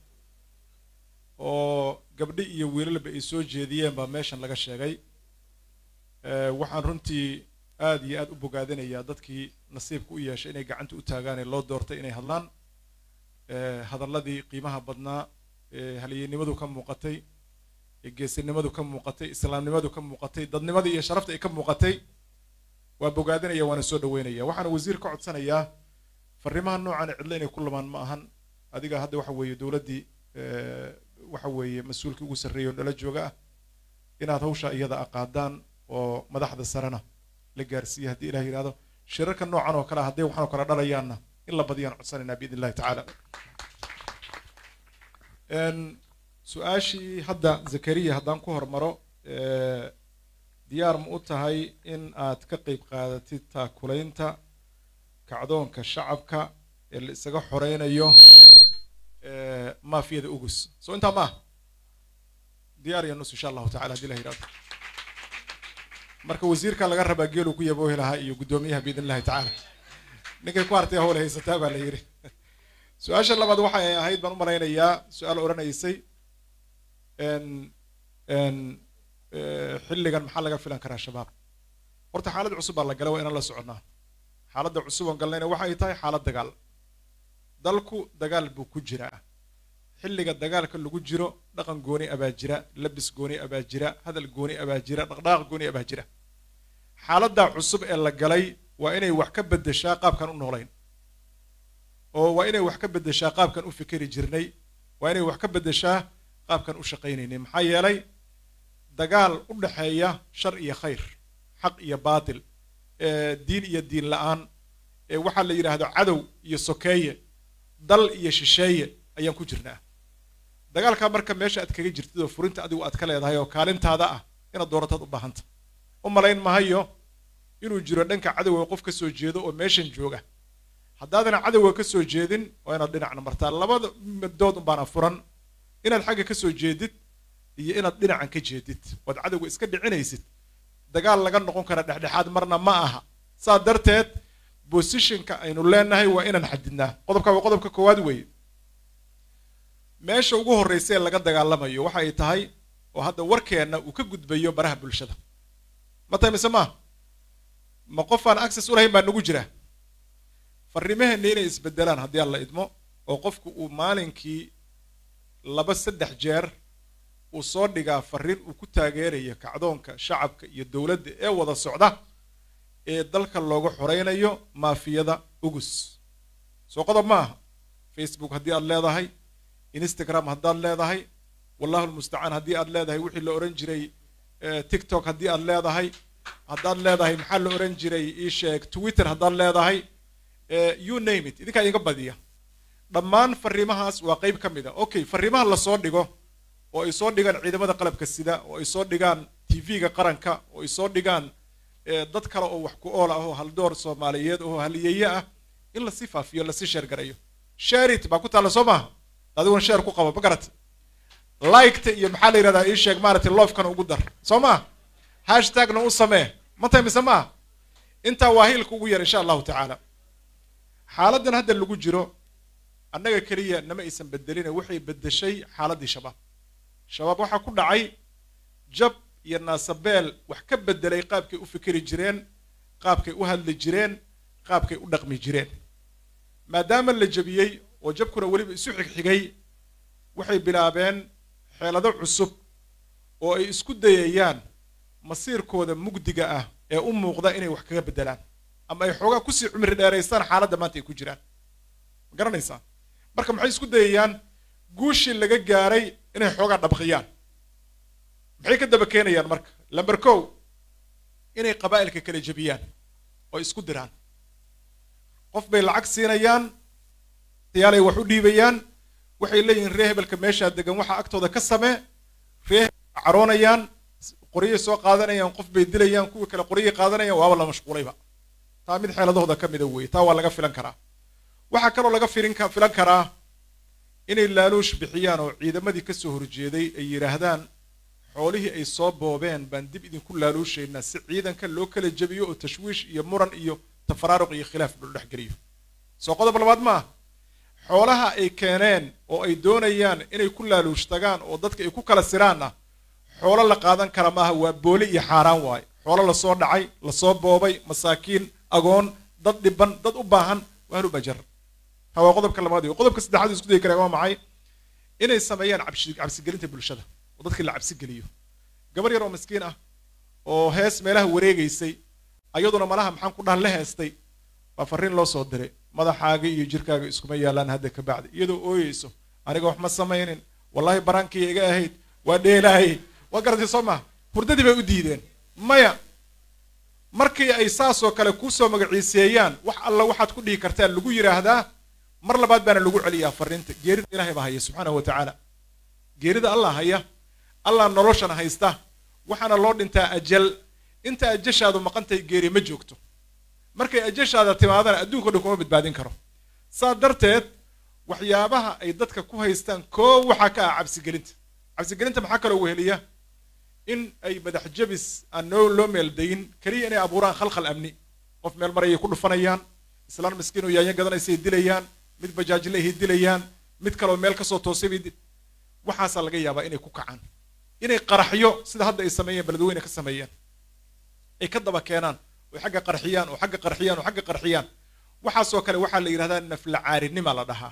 oo gabdhi iyo wiilalba ay soo jeediyeen baa meeshan laga sheegay Eh, waxaan runtii aad iyo aad u bogaadinayaa dadkii nasiibka u yeeshay inay gacanta u taagaan ee loo doortay inay hadlaan Eh, hadalladii qiimaha badnaa ee halyeennimadu ka muuqatay ee geesinimadu ka muuqatay islaamnimadu ka muuqatay dadnimadii iyo sharafta ay ka muuqatay waa bogaadinaya waana soo dhaweynaya waxaana wasiir ka codsanayaa fariimaha noocan cidlo inay ku lamaan ma ahan adiga hadda waxa weeye dowladdii eh, waxa weeye mas-uulkii ugu sarreeya oo dhala jooga ah inaad hawsha iyada aqaadaan oo madaxda sarena la gaarsiiya haddii ilah yidhahdo shirarka noocan oo kale ah hadday waxaan oo kale dhalayaanna in la badiyaan codsanaynaa biidn illahi tacaala En, su-aashii hadda zakariya haddaan ku hormaro eh, diyaar ma u tahay in aad ka qeyb qaadatid taakulaynta kacdoonka shacabka ee la isaga xoreynayo eh, maafiyada ugus soo intaa ma ah diyaar iyo nus insha allahu tacala haddii la yidhahdo marka wasiirka laga rabaa geeluu ku yaboohi lahaa iyo guddoomiyaha biidn illahi tacaala ninkay ku hartay howle haysataa baa la yidhi su-aasha labaad waxay ahayd baan u malaynayaa su-aal odhanaysay en en eh, xilligan maxaa laga filan karaa shabaab horta xaalad cusub baa la galay waa inaan la soconnaa xaaladda cusub oon galnayna waxay tahay xaalad dagaal dalku dagaal buu ku jiraa xilliga dagaalka lagu jiro dhaqan gooni abaa jira labis gooni abaa jira hadal gooni abaa jira dhaqdhaqaaq gooni abaa jira xaaladda cusub ee la galay waa inay wax ka beddeshaa qaabkan u noolayn oo waa inay wax ka beddeshaa qaabkan u fikeri jirnay waa inay wax ka beddeshaa qaabkan u shaqaynaynay maxaa yeelay dagaal u dhexeeya shar iyo khayr xaq iyo baatil ee diin iyo diin la-aan ee waxaa la yidhaahdo cadow iyo sokeeye dal iyo shisheeye ayaan ku jirnaa dagaalkaa marka meesha aad kaga jirtid oo furinta adigu aad ka leedahay oo kaalintaada ah inaad doorataad u baahanta u malayn mahayo inuu jiro dhanka cadowga qof ka soo jeedo oo meeshan jooga haddaadana cadowga ka soo jeedin waa inaad dhinacna martaa labada madood unbaana furan inaad xagga ka soo jeedid iyo inaad dhinacan ka jeedid oad cadowga iska dhicinaysid dagaal laga noqon kara dhexdhexaad marna ma aha saa darteed bosishinka aynu leenahay waa inaan xadidnaa qodobka waa qodobka koowaad weeye meesha ugu horreysa ee laga dagaalamayo waxa ay tahay oo hadda warkeenna uu ka gudbayo baraha bulshada ma tahay mise maaha ma qof aan access u lahayn baa nagu jira farriimaheenna inay isbedelaan haddii aan la idmo oo qofku uu maalinkii laba saddex jeer uu soo dhigaa farriin uu ku taageerayo kacdoonka shacabka iyo dowladda ee wada socda ee dalka looga xoreynayo maafiyada ugus soo qodob ma aha facebook haddii aad leedahay instagram haddaad leedahay wallahu lmustacaan haddii aad leedahay wixii la ohan jiray eh, tiktok haddii aad leedahay haddaad leedahay maxaa la ohan jiray ii sheeg twitter haddaad leedahay eh, you name it idinkaa idinka badiya dhammaan farriimahaas waa qeyb ka mid a okay farriimaha lasoo dhigo oo ay soo dhigaan ciidamada qalabka sida oo ay soo dhigaan tv-ga qaranka oo ay soo dhigaan eh, dad kale oo wax ku ool ah oo haldoor soomaaliyeed oo haliyeeye ah in lasii faafiyo lasii sheergarayo sharit baa ku taalla soo maaha adiguna sheer ku qabo ma garat liketa iyo maxaa la yidhahdaa ii sheeg maaragtay loofkana ugu dar soo maa hashtagna u samee ma tahay mise maaha intaa waa hiilka ugu yar insha allahu tacaala xaaladdan hadda lagu jiro annaga keliya nama aysan bedelina waxay bedeshay xaaladdii shabaab shabaab waxaa ku dhacay jab iyo naasabeel wax ka bedelay qaabkay u fikeri jireen qaabkay u hadli jireen qaabkay u dhaqmi jireen maadaama la jebiyey oo jabkuna weliba isu xigxigay waxay bilaabeen xeelado cusub oo ay isku dayayaan masiirkooda mugdiga ah ee u muuqda inay wax kaga bedelaan ama ay xoogaa kusii cumri dheeraystaan xaaladda maanta ay ku jiraan ma garanaysaa marka maxay isku dayayaan guushii laga gaaray inay xoogaa dhabqiyaan maxay ka daba keenayaan marka lamber kow inay qabaa'ilka kala jebiyaan oo isku diraan qof bay lacag siinayaan tayaalay wax u dhiibayaan waxay leeyihiin ree hebelka meeshaa degan waxaa agtooda ka samee ree hebelka caroonayaan qoryay soo qaadanayaan qof bay dilayaan kuwii kale qoryay qaadanayaan waaba la mashquulayba taa mid xeeladahooda ka mida weeye taa waa laga filan karaa waxaa kaloo laga filin ka filan karaa inay laaluush bixiyaan oo ciidamadii ka soo horjeeday ay yidhaahdaan xoolihii ay soo boobeen baan dib idinku laaluushaynaa si ciidanka loo kala jebiyo oo tashwiish iyo muran iyo tafaraaruq iyo khilaaf loo dhex geliyo soo qodob labaad maaha xoolaha ay keeneen oo ay doonayaan inay ku laaluush tagaan oo dadka ay ku kala siraanna xoolo la qaadan kara maaha waa booli iyo xaaraan waaye xoolo lasoo dhacay lasoo boobay masaakiin agoon dad dhiban dad u baahan waa ahlu bajar ha waa qodobka labaad iyo qodobka saddexaad isku dayi karaa waa maxay inay sameeyaan cabsi cabsigelinta bulshada oo dadkii la cabsi geliyo gabar yar oo miskiin ah oo hees meelaha wareegaysay ayaduna malaha maxaan ku dhahan la heestay baa farriin loo soo diray madaxaaga iyo jirkaaga iskuma yaalaan hadda ka bacdi iyadoo ooyeyso aniga wax ma samaynin wallahi baraankii iga ahayd waa dheelaayay waa garatay soo maha hurdadii bay u diideen maya markii ay saasoo kale kuusoo magaciiseeyaan wax alla waxaad ku dhihi kartaan lagu yidhaahdaa mar labaad baana lagu celiyaa farriinta geerida ilaahay baa haya subxaanahu wa tacaala geerida allah haya allah noloshan haysta waxaana loo dhintaa ajal inta ajashaadu maqantahay geeri ma joogto markay ajashaada timaadana adduunka o dhan kuma badbaadin karo saa darteed waxyaabaha ay dadka ku haystaan koo waxaa ka ah cabsigelinta cabsigelinta maxaa kaloo weheliya in ay madax jabis aan noo loo meeldayin keliya inay abuuraan khalkhal amni qof meel marayay ku dhufanayaan islaan miskiin oo yaanya gadanaysay dilayaan mid bajaajlehay dilayaan mid kaloo meel kasoo toosay bay waxaasaa laga yaabaa inay ku kacaan inay qaraxyo sida hadda ay sameeyeen beledweyne ka sameeyeen ay ka daba keenaan oo xagga qarxiyaan oo xagga qarxiyaan oo xagga qarxiyaan waxaasoo kale waxaa la yidhahdaa nafla caarinima la dhahaa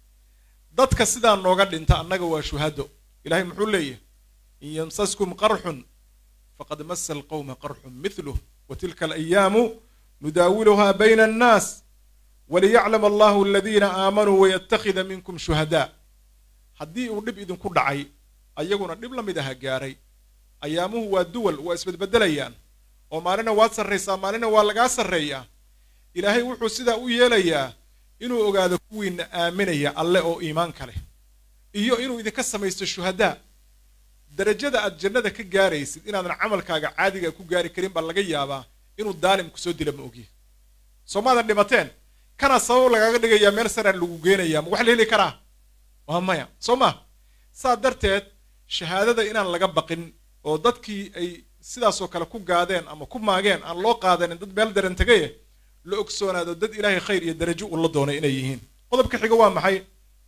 dadka sidaa nooga dhinta annaga waa shuhado ilahay muxuu leeyahy in yamsaskum qarxun faqad masa alqawma qarxun mithluh wa tilka alayaamu nudaawiluhaa bayna annaas waliyaclam allahu aladiina aamanuu wayattakhida minkum shuhadaa haddii uu dhib idinku dhacay ayaguna dhib la mid aha gaaray ayaamuhu waa duwal waa isbedbedelayaan oo maalina waad sarraysaa maalina waa lagaa sarreeyaa ilaahay wuxuu sidaa u yeelayaa inuu ogaado kuwiina aaminaya alle oo iimaanka leh iyo inuu idinka samaysto shuhadaa darajada aad jannada ka gaaraysid inaadan camalkaaga caadiga ku gaari karin baa laga yaabaa inuu daalim kusoo dila ma ogyi soo maadan dhimateen kana sabab lagaaga dhigayaa meel saraan lagu geenayaa ma wax la heli karaa waa maya soo ma saa darteed shahaadada inaan laga baqin oo dadkii ay sidaasoo kale ku gaadeen ama ku maageen aan loo qaadanin dad meel daran tegaye la ogsoonaado dad ilaahay khayr iyo darajo uu la doonay inay yihiin qodobka xiga waa maxay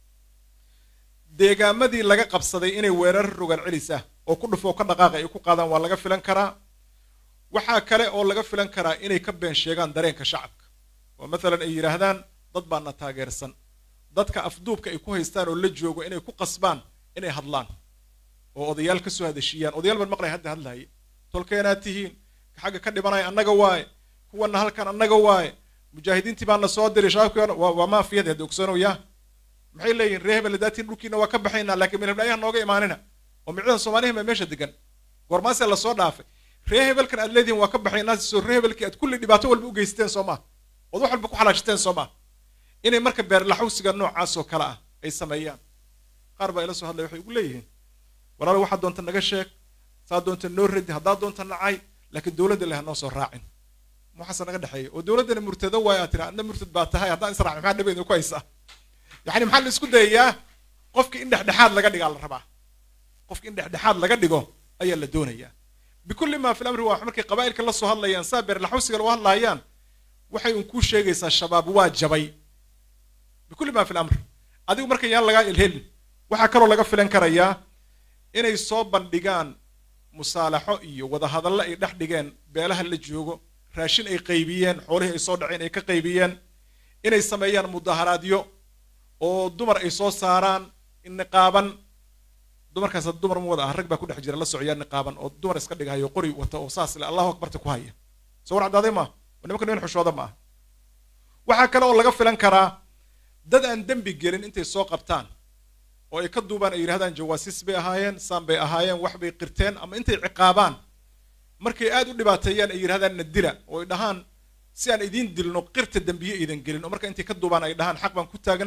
deegaamadii laga qabsaday inay weerar rogaan celis ah oo ku dhufo ka dhaqaaqa ay ku qaadaan waa laga filan karaa waxaa kale oo laga filan karaa inay ka been sheegaan dareenka shacabka oo mathalan ay yidhaahdaan dad baana taageersan dadka afduubka ay ku haystaan oo la joogo inay ku qasbaan inay hadlaan oo odayaal ka soo hadashiiyaan odayaal baan maqlay hadda hadlahaye tolkeenaad tihiin xagga ka dhibanaya annaga waaye kuwana halkan annaga waaye mujaahidiintii baana soo diray shabaabkii waa maafiyada hadda ogsoonoyaa maxay leeyihin ree hebel daatiin dhulkiina waa ka baxaynaa laakiin meel heblayaha nooga imaanina oo micdadan soomaalihi baa meesha degan goormaasee lasoo dhaafay ree hebelkan aad leedihin waa ka baxaynaa soo ree hebelkii aad kulli dhibaato walba u geysteen soo maa ood wax walba ku xalaashateen soo maa inay marka beerlaxawsiga noocaasoo kale ah ay sameeyaan qaar baa ila soo hadlaya waxay ugu leeyihiin walaalo waxaad doonta naga sheeg saa doonta noo radi haddaad doonta nacay laakiin dowladda leh hanoo soo raacin waxaase naga dhexeeya oo dowladdana murtado waayo aad tiri adna murtad baa tahay haddaan israacin maxaa dhabeeda ku haysaa yacni maxaa la isku dayayaa qofka in dhexdhexaad laga dhigaa la rabaa qofka in dhexdhexaad laga dhigo ayaa la doonayaa bikulli maa fil amri waa markay qabaa'ilka la soo hadlayaan saa beerlaxawsiga loo hadlaayaan waxay un kuu sheegaysaa shabaab waa jabay bikulli maa fil amr adigu marka yaan lagaa ilhelin waxaa kaloo laga filan karayaa inay soo bandhigaan musaalaxo iyo wadahadallo ay dhex dhigeen beelaha la joogo raashin ay qaybiyeen xoolihii ay soo dhaceen ay ka qaybiyeen inay sameeyaan mudaharaadyo oo dumar ay soo saaraan niqaaban dumarkaas dumar ma wada ah rag baa ku dhex jira la socyaa niqaaban oo dumar iska dhigahayo qori wata oo saas le allahu akbarta ku haya soo war caddaaday maaha nimanka niman xushooda ma aha waxaa kale oo laga filan karaa dad aan dembi gelin intay soo qabtaan oo ay ka duubaan ay yidhahdaan jawaasiis bay ahaayeen saan bay ahaayeen wax bay qirteen ama intay ciqaabaan markay aad u dhibaateeyaan ay yidhahdaan na dila oo ay dhahaan si aan idiin dilno qirta dembiye iidan gelin oo marka intay ka duubaan ay dhahaan xaq baan ku taagnayn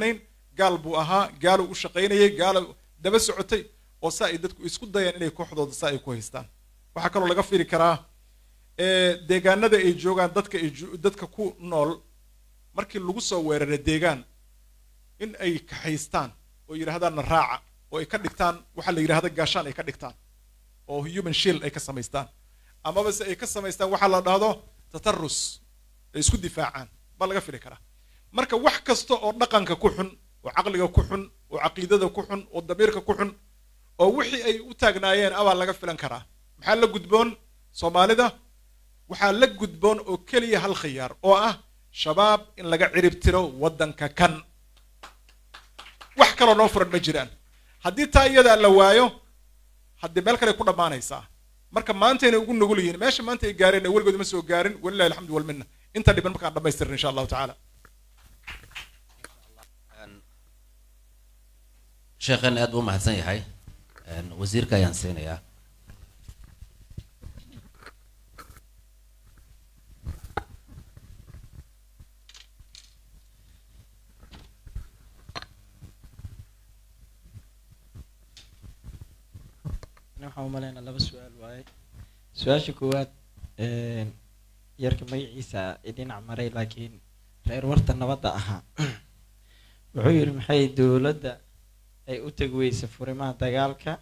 gaal buu ahaa gaaluu u shaqaynayay gaalo daba socotay oo saa ay dadku isku dayaan inay kooxdooda saa ay ku haystaan waxaa kaloo laga firi karaa deegaanada ay joogaan dadka ay dadka ku nool markii lagu soo weerara deegaan in ay kaxaystaan oo yidhaahdaanna raaca oo ay ka dhigtaan waxaa la yidhahda gaashaan ay ka dhigtaan oo human shield ay ka samaystaan amaba se ay ka samaystaan waxaa la dhahdo tatarus ay isku difaacaan baa laga fili karaa marka wax kasta oo dhaqanka ku xun oo caqliga ku xun oo caqiidada ku xun oo damiirka ku xun oo wixii ay u taagnaayeen abaa laga filan karaa maxaa la gudboon soomaalida waxaa la gudboon oo keliya hal khiyaar oo ah shabaab in laga cirib tiro waddanka kan wax kaloo noo furan ma jiraan haddii taa iyadaa la waayo haddii meel kale ku dhammaanaysaa marka maantayna ugu nugul yihiin meesha maanta ay gaareen weligood ma soo gaarin walilahi alxamdu walminna inta dhiban markaan dhammaystirin insha allahu tacaala sheekhan aad buu mahadsan yahay wasiirka ayaan siinayaa waxaan umaleynaa laba su-aal waaye su-aasha koowaad yarka magaciisa idinac maray laakiin reer warta nabadda ahaa wuxuu yidhi maxay dowladda ay u tegi weysa furimaha dagaalka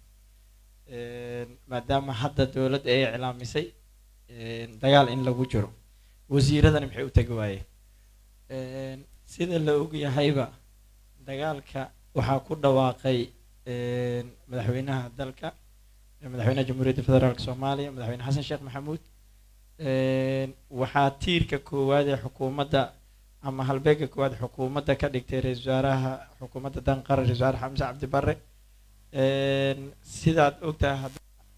maadaama hadda dowladda ay iclaamisay dagaal in lagu jiro wasiiradani maxay u tegi waayeen sida la ogyahayba dagaalka waxaa ku dhawaaqay madaxweynaha dalka madaxweynaha jamhuuriyadda federaalk soomaaliya madaxweyne xasan sheekh maxamuud waxaa tiirka koowaad ee xukuumadda ama halbeega koowaad xukuumadda ka dhigtay ra-isul wasaaraha xukuumadda danqara ra-isul wasaare xamse cabdi barre sidaad ogtahay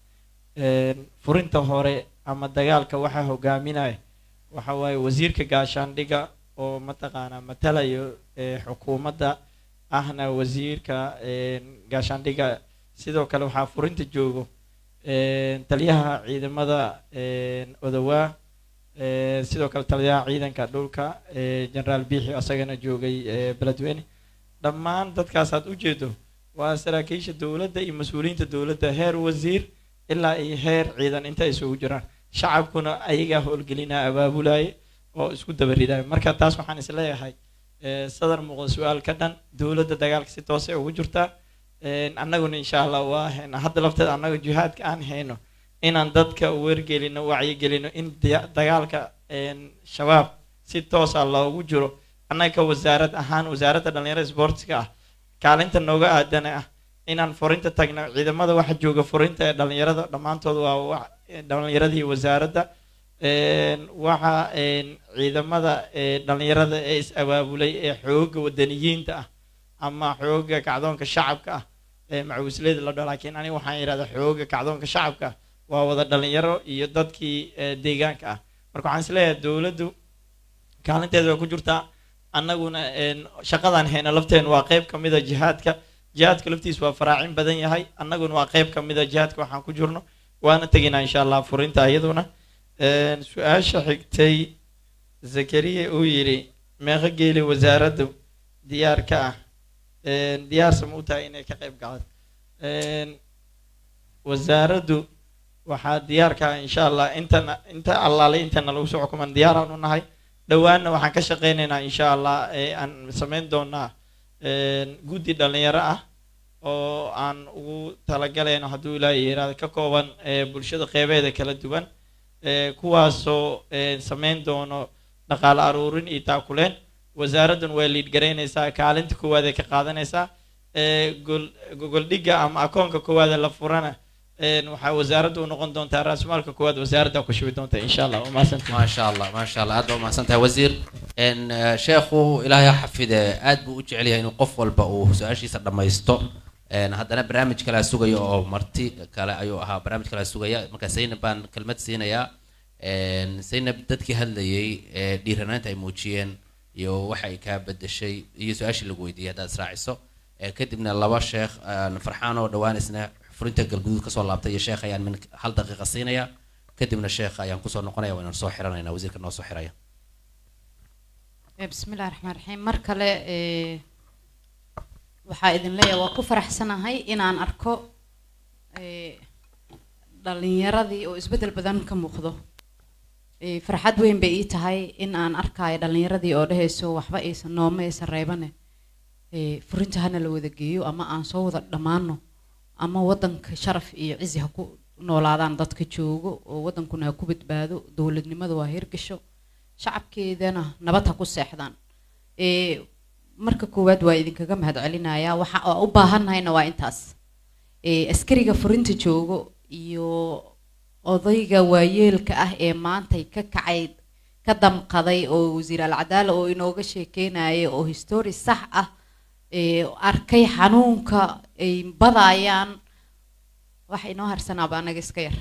furinta hore ama dagaalka waxaa hogaaminaya waxa waaye wasiirka gaashaandhiga oo mataqaanaa matalayo xukuumadda ahna wasiirka gaashaandhiga sidoo kale waxaa furinta joogo taliyaha ciidamada odowaa sidoo kale taliyaha ciidanka dhulka generaal biixi asagana joogay beledweyne dhammaan dadkaasaad ujeedo waa saraakiisha dowladda iyo mas-uuliyiinta dowladda heer wasiir ilaa iyo heer ciidan inta isugu jiraan shacabkuna ayagaa howlgelinaa abaabulaaye oo isku dabaridaayo marka taas waxaan isleeyahay sadar muuqda su-aal ka dhan dowladda dagaalka si toosay ugu jirtaa annaguna insha allah waa hayna hadda lafteeda annaga jihaadka aan hayno inaan dadka wargelino wacyigelino in dagaalka shabaab si toosa loogu jiro annaga wasaarad ahaan wasaaradda dhalinyarada sportska ah kaalinta nooga aadana ah inaan furinta tagno ciidamada waxa jooga furinta ee dhalinyarada dhammaantood waa dhalinyaradii wasaaradda waxa ciidamada dhalinyarada ee is abaabulay ee xooga wadaniyiinta ah ama xooga kacdoonka shacabka ah ee macawisleyda la dhaho laakiin aniga waxaan yidhahdaa xooga kacdoonka shacabka waa wada dhalinyaro iyo dadkii deegaanka ah marka waxaan isleeyahay dowladdu kaalinteeda waa ku jirtaa annaguna shaqadan hayna lafteena waa qeyb ka mida jihaadka jihaadka laftiisa waa faraacin badan yahay annaguna waa qeyb ka mida jihaadka waxaan ku jirno waana teginaa insha allah furinta iyaduna su-aasha xigtay zakariya uu yidhi meeqa geeli wasaaraddu diyaar ka ah diyaarsama u tahay inay ka qayb galaan wasaaraddu waxaa diyaar ka ah insha allah intana inta allaale intana lagu soo xukuman diyaaraan u nahay dhowaanna waxaan ka shaqeynaynaa insha allah aan samayn doonaa guddi dhalinyaro ah oo aan ugu talagalayno hadduu ilaahay yiraahdo ka kooban bulshada qeybeeda kala duwan kuwaasoo samayn doono dhaqaale aruurin iyo taakuleen wasaaraddan way liid garaynaysaa kaalinta koowaad ee ka qaadanaysaa gogoldhigga ama akoonka koowaad ee la furana waxaa wasaaradda u noqon doontaa raasmaalka koowaad wasaaradda ku shubi doonta insha allah waa mahadsantahay maasha allah maasha allah aad baa umahadsan tahay wasiir sheekhu ilaahay ha xafide aad buu u jecel yahay inuu qof walba uu su-aashiisa dhammaysto haddana barnaamij kalea sugaya oo marti kale ayuu ahaa barnaamij kalea sugaya marka zaynab baan kelmad siinayaa zaynab dadkii hadlayay ee dhiiranaanta ay muujiyeen iyo waxa ay kaa bedeshay iyo su-aashii lagu weydiiyey haddaad israaciso kadibna laba sheekh farxaan oo dhawaan isna furinta galguduud kasoo laabtay iyo sheekh ayaan min hal daqiiqa siinaya kadibna sheekh ayaan kusoo noqonaya waa inaan soo xiranayna wasiirka noo soo xiraya bismi illahi raxmaan raxiim mar kale waxaa idin leeyahay waa ku faraxsanahay inaan arko ee, dhalinyaradii oo isbeddel badan ka muuqdo Ee, farxad weyn bay ii tahay in aan arkayo dhalinyaradii oo dhehayso waxba aysan nooma aysan reebane Ee, furinta hana la wada geeyo ama aan soo wada dhammaano ama wadanka sharaf iyo cizi ha ku noolaadaan dadka joogo oo wadankuna ha ku badbaado dowladnimada waa hirgasho shacabkeedana nabad ha ku seexdaan Ee, marka koowaad waa idinkaga mahadcelinayaa waxa aan u baahannahayna waa intaas Ee, askariga furinta joogo iyo odayga waayeelka ah ee maantay ka kacay ka damqaday oo wasiir alcadaala oo inooga sheekeynaya oo history sax ah ee arkay xanuunka ay badayaan wax inoo harsanaaba anaga iska yar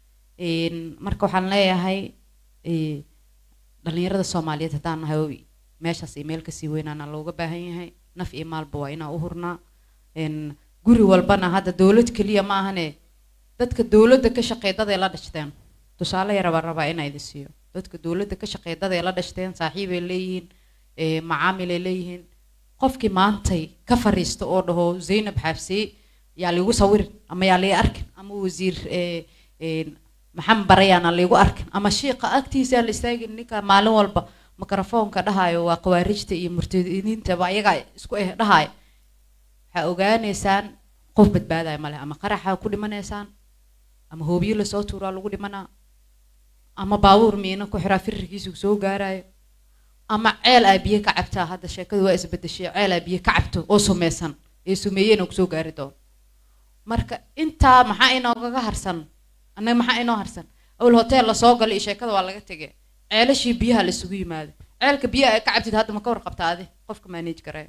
Een, marka waxaan leeyahay ee, dhalinyarada soomaaliyeed haddaan nahay oo meeshaas iyo meel kasii weynaana looga baahan yahay naf iyo maalba waa inaan u hurnaa Een, guri walbana hadda dowlad keliya ma ahane dadka dowladda ka shaqeeya dad ay la dhashteen tusaale yar baan rabaa inaa idin siiyo dadka dowladda ka shaqeeya dad ay la dhashteen saaxiibay leeyihiin ee, macaamil ay leeyihiin qofkii maantay ka fariista oo dhaho zaynab xaafsey yaa liigu sawirin ama yaa lii arkin ama wasiir ee, ee, maxamed barayaana liigu arkin ama shiiqa agtiisa aan la istaagin ninka maalin walba mikrofoonka dhahayo waa khawaarijta iyo murtadiiniintaba ayagaa isku eh dhahayo waxaa ogaanaysaan qof badbaadaya male ama qaraxa ku dhimanaysaan ama hoobiyo lasoo tuuraa lagu dhimanaa ama baabuur miina ku xiraa firirkiisu soo gaarayo ama ceel aa biyo ka cabtaa hadda sheekadu waa isbedeshay ceel aa biyo ka cabto oo sumeysan ee sumeeyena kusoo gaari doono marka intaa maxaa inoogaga harsan annaga maxaa inoo harsan awal hotel lasoo galay iyo sheekada waa laga tegay ceelashii biyaha la isugu yimaado ceelka biyaha ay ka cabtid hadda ma ka warqabta adi qofka manage garaya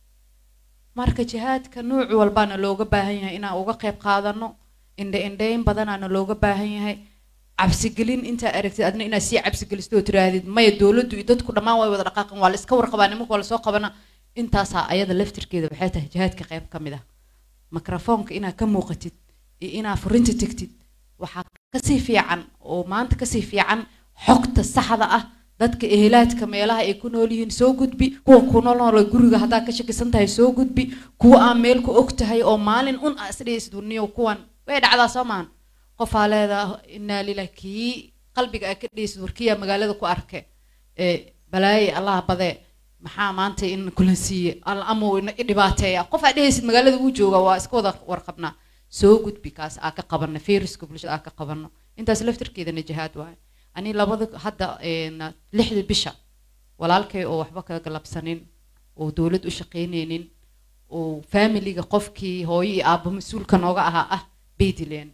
marka jihaadka nuuc walbaana looga baahan yahay inaan uga qayb qaadano indhe indheyn badanaana looga baahan yahay cabsigelin intaa aragtid adna inaad sii cabsigelisto oo tiraahdid maya dowladdu iyo dadku dhammaan way wada dhaqaaqan waa la iska warqabaa nimanka waa lasoo qabana intaasaa ayada laftirkeeda waxay tahay jihaadka qayb ka mid ah mikrofoonka inaad ka muuqatid iyo inaad furinta tegtid waxaa kasii fiican oo maanta kasii fiican xogta saxda ah dadka ehelaadka meelaha ay ku nool yihiin soo gudbi kuwa ku nool nool guriga haddaa ka shakisan tahay soo gudbi kuwa aan meel ku og tahay oo maalin un aa isdhaysid warniyo kuwan way dhacdaa soo maahan qofaa leedaa inaa lilah kii qalbiga aa ka dhaysid warkiyaa magaalada ku arke ee balaaye allaha badee maxaa maanta in kulansiiye al amuu ina dhibaateeya qof aa dhehaysid magaalada uu jooga waa iska wada warqabnaa soo gudbi kaas aa ka qabano fayruska bulshada aa ka qabano intaas laftirkeedana jihaad waaye ani labada hadda een, lixda bisha walaalkay oo waxba ka galabsanin oo dowlad u shaqaynaynin oo familiga qofkii hooyo iyo aabbo mas-uulka nooga ahaa ah bay dileen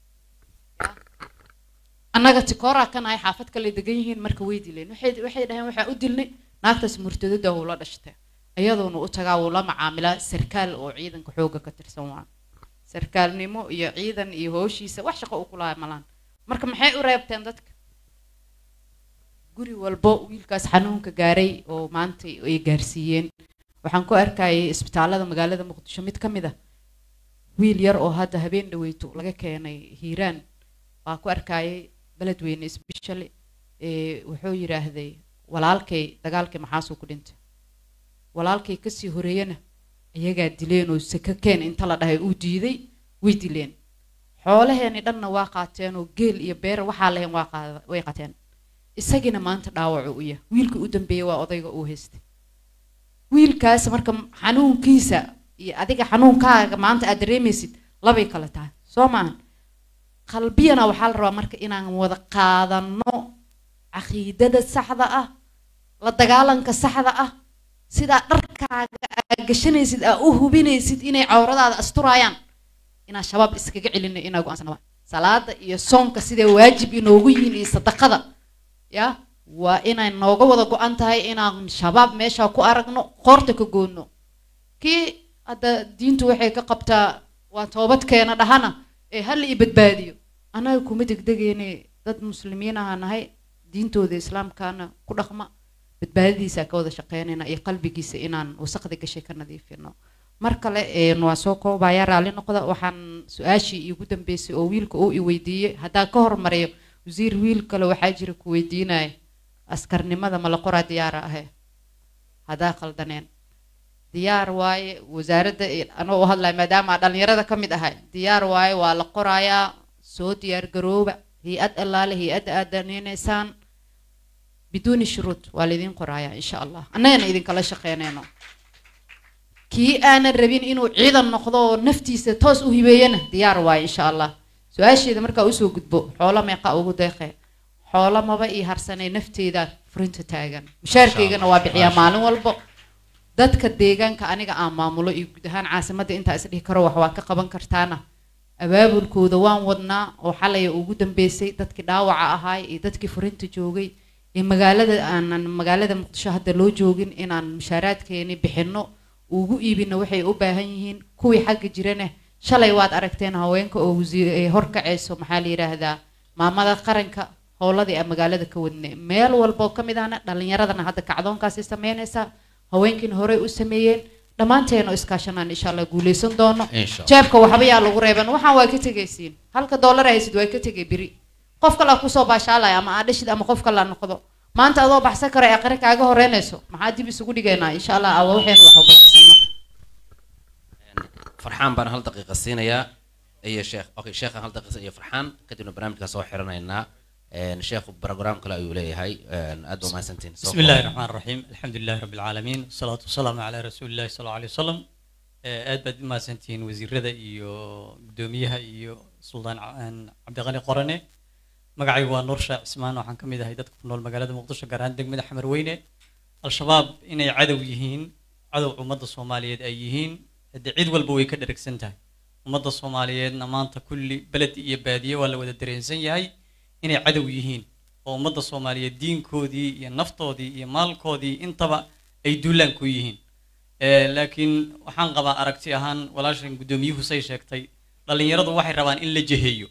annaga tikooraa ka nahay xaafad kale degan yihiin marka way dileen waxay waxay dhaheen waxaa u dilnay naagtaas murtadada wuu la dhashtay iyadoona u tagaa wuu la macaamilaa sarkaal oo ciidanka xoogga ka tirsan waa sarkaalnimo iyo ciidan iyo hooshiisa wax shaqo u kulahay malaan marka maxay u reebteen dadka guri walbo wiilkaas xanuunka gaaray oo maanta ay gaarsiiyeen waxaan ku arkayay isbitaalada magaalada muqdisho mid ka mid ah wiil yar oo hadda habeen dhaweyto laga keenay hiiraan waa ku arkayay beledweyne isbishale ee wuxuu yidhaahday walaalkay dagaalkii maxaasuu ku dhintay walaalkay kasii horeeyana iyagaa dileen oo saka keen inta la dhahay uu diiday way dileen xoolaheeni dhanna waa qaateen oo geel iyo beer waxaa lahayn waa qaada way qateen isagina maanta dhaawacu u yahay wiilka u dambeeyay waa odayga uu haystay wiilkaas marka xanuunkiisa iyo adiga xanuunkaaga maanta aad dareemaysid labay kala tahay soo maahan qalbiyana waxaa la rabaa marka inaan wada qaadano caqiidada saxda ah la dagaalanka saxda ah sidaa dharkaaga aa gashanaysid aa u hubinaysid inay cawradaada asturaayaan inaan shabaab iskaga celino inaa go-aansana salaada iyo soonka siday waajib inoogu yihiin iyo sadaqada ya waa inay nooga wada go-an tahay inaan shabaab meesha ku aragno qoorta ka goonno kii hadda diintu waxay ka qabtaa waa toobadkeena dhahana ee hala i badbaadiyo annaga kuma degdegeyne dad muslimiin aha nahay diintooda islaamkaana ku dhaqma badbaadadiisa ka wada shaqeynayna iyo qalbigiisa inaan wasaqda gashay ka nadiifino mar kale waa soo koobaya raalli noqda waxaan su-aashii iigu dambeysay oo wiilka uu i weydiiyey haddaan ka hormariyo wasiir wiil kale waxaa jira ku weydiinaya askarnimada ma la qoraa diyaara ahe haddaa qaldaneen diyaar waaye wasaaradda iyo- anoo u hadlaya maadaama dhalinyarada ka mid ahay diyaar waaye waa la qorayaa soo diyaar garooba hay-ad allaale hay-adda aad daneynaysaan biduuni shuruud waa laydin qorayaa insha allah annagana idinkala shaqeynayno kii aanan rabin inuu ciidan noqdo oo naftiisa toos u hibeeyana diyaar waaye insha allah su-aasheeda markaa usoo gudbo xoolo meeqa ugu deeqe xoolo maba ii harsanay nafteeda furinta taagan mushaarkaygana waa bixiyaa maalin walbo dadka deegaanka aniga aan maamulo iyo guud ahaan caasimadda intaa is dhihi karo wax waa ka qaban kartaana abaabulkooda waan wadnaa oo xalaya ugu dambeysay dadkii dhaawaca ahaay iyo dadkii furinta joogay iyo magaalada aanan magaalada muqdisho hadda loo joogin inaan mushaaraadkeeni bixinno ugu iibino waxay u baahan yihiin kuwii xagga jirana shalay waad aragteen haweenka oo wasiir ee horkacayso maxaa la yidhaahdaa maamada qaranka howladii aan magaalada ka wadne meel walba oo ka mid ahna dhalinyaradana hadda kacdoonkaasi sameynaysaa haweenkiina horey u sameeyeen dhammaanteena oo iskaashanaan insha allah guuleysan doono Insha Allah. jeebka waxba yaa lagu reeban waxaan waa ka tegaysiin halka doolar haysid waa ka tegay biri qof kale kusoo baashaalaya ama aa dhashid ama qof kale aa noqdo maanta adoo baxsan karo ee aqri kaaga horeynayso maxaa dib isugu dhigaynaa insha allah awa waxaynu wax ubaxsanno farxaan baan hal daqiiqa siinayaa iyo sheekh okay sheekhan hal daqiiqa iyo farxaan kadibna barnaamijka soo xiranaynaa een sheekhu program kale ayuu leeyahay een aad baa mahadsantihin Soo بسم الله koob. الرحمن الرحيم الحمد لله رب العالمين والصلاة والسلام على رسول الله صلى الله عليه وسلم آه، aad baad u mahadsantihiin wasiirada iyo gudoomiyaha iyo suldaan Ca- aan cabdiqani qorane magacaygu waa nuur shaac cismaan waxaan ka mid ahay dadka ku nool magaalada muqdisho gaar ahaan degmada xamar weyne al-shabaab inay cadow yihiin cadow ummadda soomaaliyeed ay yihiin haddii cid walba way ka dheragsan tahay ummadda soomaaliyeedna maanta kulli beled iyo baadiye waa la wada dareensan yahay inay cadow yihiin oo ummadda soomaaliyeed diinkoodii iyo naftoodii iyo maalkoodii intaba ay duulaan ku yihiin Eh, laakiin waxaan qabaa aragti ahaan walaashan guddoomiyuhu say sheegtay dhallinyaradu waxay rabaan in la jeheeyo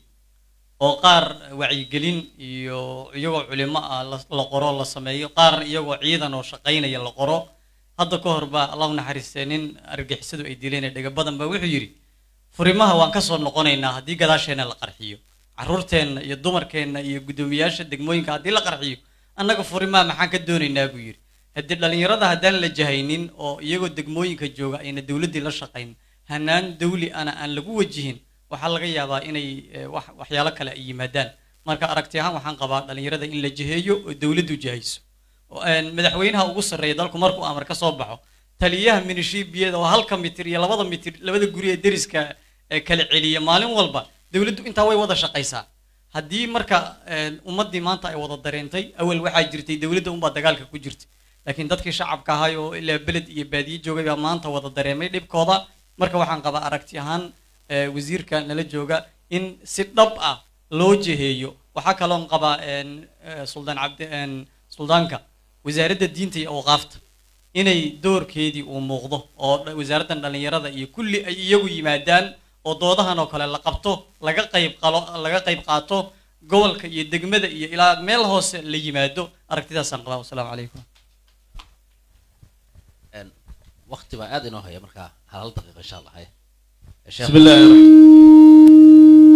oo qaar wacyigelin iyo iyagoo culimo ah la la qoro la sameeyo qaar iyagoo ciidan oo shaqaynaya la qoro hadda ka hor baa allahu naxariistee nin argixisadu ay dileen ee dhega badan baa wuxuu yidhi furimaha waan kasoo noqonaynaa haddii gadaasheenna la qarxiyo caruurteenna iyo dumarkeenna iyo guddoomiyaasha degmooyinka haddii la qarxiyo annaga furimaha maxaan ka doonaynaa buu yidhi haddii dhallinyarada haddaan la jahaynin oo iyagoo degmooyinka jooga ayna dowladdii la shaqayn hanaan dawli ana aan lagu wajihin waxaa laga yaabaa inay eh, wax waxyaalo kale ay yimaadaan marka aragti ahaan waxaan qabaa dhallinyarada in la jiheeyo oo dowladdu jahayso oo, een, madaxweynaha ugu sarreeya dalku markuu amar ka soo baxo taliyaha minishibiyada oo halka mitir iyo labada mitir labada guri ee deriska ee kala celiya maalin walba dowladdu intaa way wada shaqaysaa haddii marka een, ummaddii maanta ay wada dareentay awal waxaa jirtay dowladda unbaa dagaalka ku jirta laakiin dadkii shacabka ahay oo ilaa beled iyo baadiye joogay baa maanta wada dareemay dhibkooda marka waxaan qabaa aragti ahaan eh, wasiirka nala jooga in si dhab ah loo jeheeyo waxaa kaloon qabaa een, eh, suldaan cabdi een, suldaanka wasaaradda diinta iyo awqaafta inay doorkeedii uu muuqdo oo dha- wasaaraddan dhallinyarada iyo kulli ay iyagu yimaadaan oo doodahan oo kale la qabto laga qayb qalo laga qayb qaato gobolka iyo degmada iyo ilaa meel hoose la yimaado aragtidaasaan qabaa wasalaamu calaykum een waqti baa aad inoo haya markaa hal hal daqiiqa insha allah haya Sheekh- بسم الله الرحمن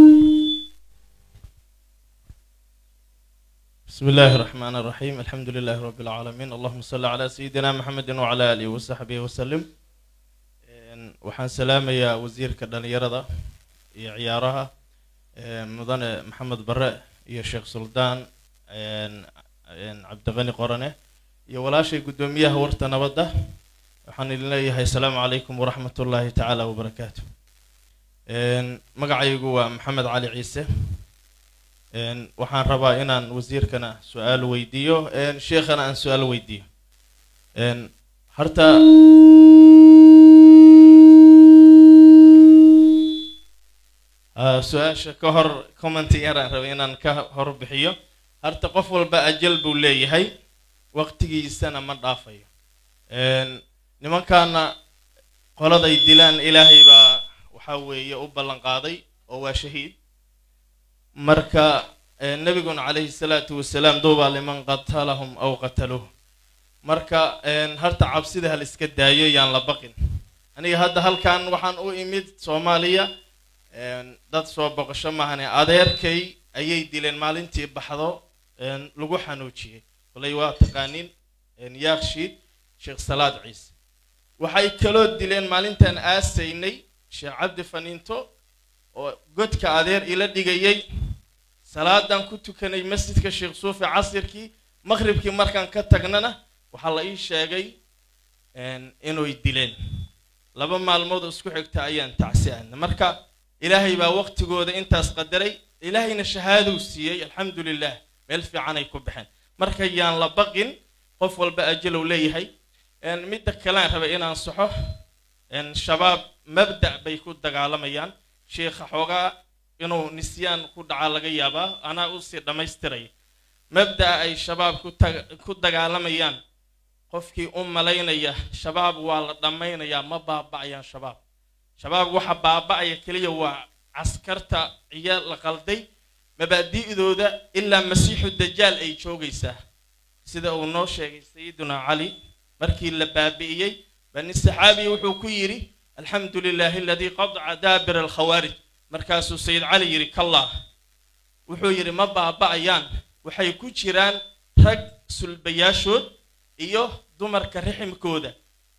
بسم الله الرحمن الرحيم الحمد لله رب العالمين اللهم صل على سيدنا محمد وعلى آله وصحبه وسلم إن- waxaan salaamayaa wasiirka dhalinyarada iyo ciyaaraha een, mudane maxamed bare iyo sheekh suldaan een, een, cabdiqani qorane iyo walaashay guddoomiyaha warta nabadda waxaan idin leeyahay asalaamu calaykum waraxmat ullaahi tacaala wabarakaatu Een, magacaygu waa maxamed cali ciise Een, waxaan rabaa inaan wasiirkana su-aal weydiiyo een, sheekhana aan su-aal weydiiyo Een, horta Ah, su-aasha ka hor commenti yaraan rabay inaan ka hor bixiyo horta qof walba ajal buu leeyahay waqtigiisana ma dhaafayo Een, nimankaana qoladay dilaan ilaahay baa waxaa weeye u ballan qaaday oo waa shahiid marka eh, nabiguna calayhi salaatu wasalaam duubaa liman qatalahum aw qataluuh marka een, horta cabsida hal iska daayo yaan la baqin aniga hadda halkan waxaan u imid soomaaliya een, dad soo boqosho maahane adeerkay ayay dileen maalintii baxdo een, lagu xanuujiyey kolay waa taqaanin een, yaakshiid sheekh salaad ciise waxay kaloo dileen maalintaan aasaynay sheekh cabdi faniinto oo godka adeer ila dhigayay salaadan ku tukanay masjidka sheekh suufi casirkii maqhribkii markaan ka tagnana waxaa la ii sheegay inay dileen laba maalmood oo isku xigta ayaan tacsi aadna marka ilaahay baa waqtigooda intaas qadaray ilaahayna shahaaduu siiyey alxamdu lilah meel fiican ay ku baxeen marka yaan la baqin qof walba ajalow leeyahay midda kalean rabay inaan saxo shabaab mabda' bay ku dagaalamayaan sheikha xoogaa inuu nisyaan ku dhacaa laga yaabaa anaa usii dhammaystiray mabda'a ay shabaab ku dagaalamayaan qofkii u malaynaya shabaab waa la dhammaynayaa ma baaba'ayaan shabaab shabaab waxa baaba'aya keliya waa caskarta iyo la qalday mabaadi'dooda ilaa masiixu dajaal ay joogaysaa sida uu noo sheegay sayiduna cali markii la baabi'iyey bani saxaabiya wuxuu ku yidhi alxamdu lilaahi aladii qadaca daabira alkhawaarij markaasuu sayid cali yidhi kallah wuxuu yidhi ma baaba'ayaan waxay ku jiraan rag sulbayaashood iyo dumarka riximkooda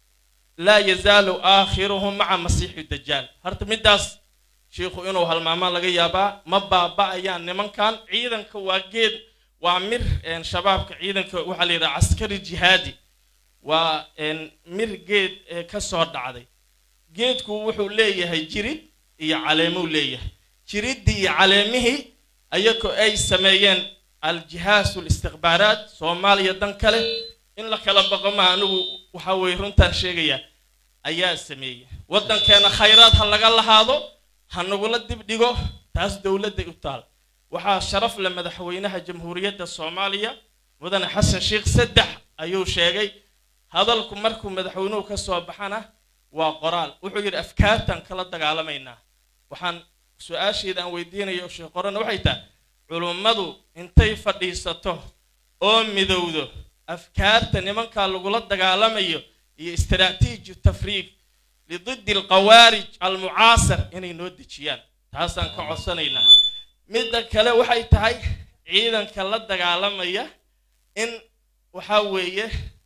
laa yazaalu aakhiruhum maca masiixi dajaal horta middaas shiikhu inuu halmaamaan laga yaabaa ma baaba'ayaan nimankan ciidanka waa geed waa mir shabaabka ciidanka waxaa la yidhaha caskari jihaadi waa mir geed ka soo dhacday geedku wuxuu leeyahay jirid iyo caleemuu leeyahay jiriddii iyo caleemihii ayagoo ay sameeyeen aljihaasu listikhbaaraat soomaaliya dan kale in la kala baqo ma anigu waxa weye runtaan sheegaya ayaa sameeyey waddankeena khayraad ha laga lahaado ha nagula dibdhigo taas dowladday u taal waxaa sharaf le madaxweynaha jamhuuriyadda soomaaliya mudane xasan sheekh saddex ayuu sheegay hadalku markuu madaxweynuhu ka soo baxana waa qoraal wuxuu yidhi afkaartan kala dagaalamaynaa waxaan su-aasheeda aan weydiinayo sheekh qorana waxay tahay culummadu intay fadhiisato oo midowdo afkaarta nimankaa lagula dagaalamayo iyo istaraatiiji tafriiq lididi alqawaarij almucaasar inay noo dejiyaan taasaan ka codsanaynaa midda kale waxay tahay ciidanka la dagaalamaya in waxaa weeye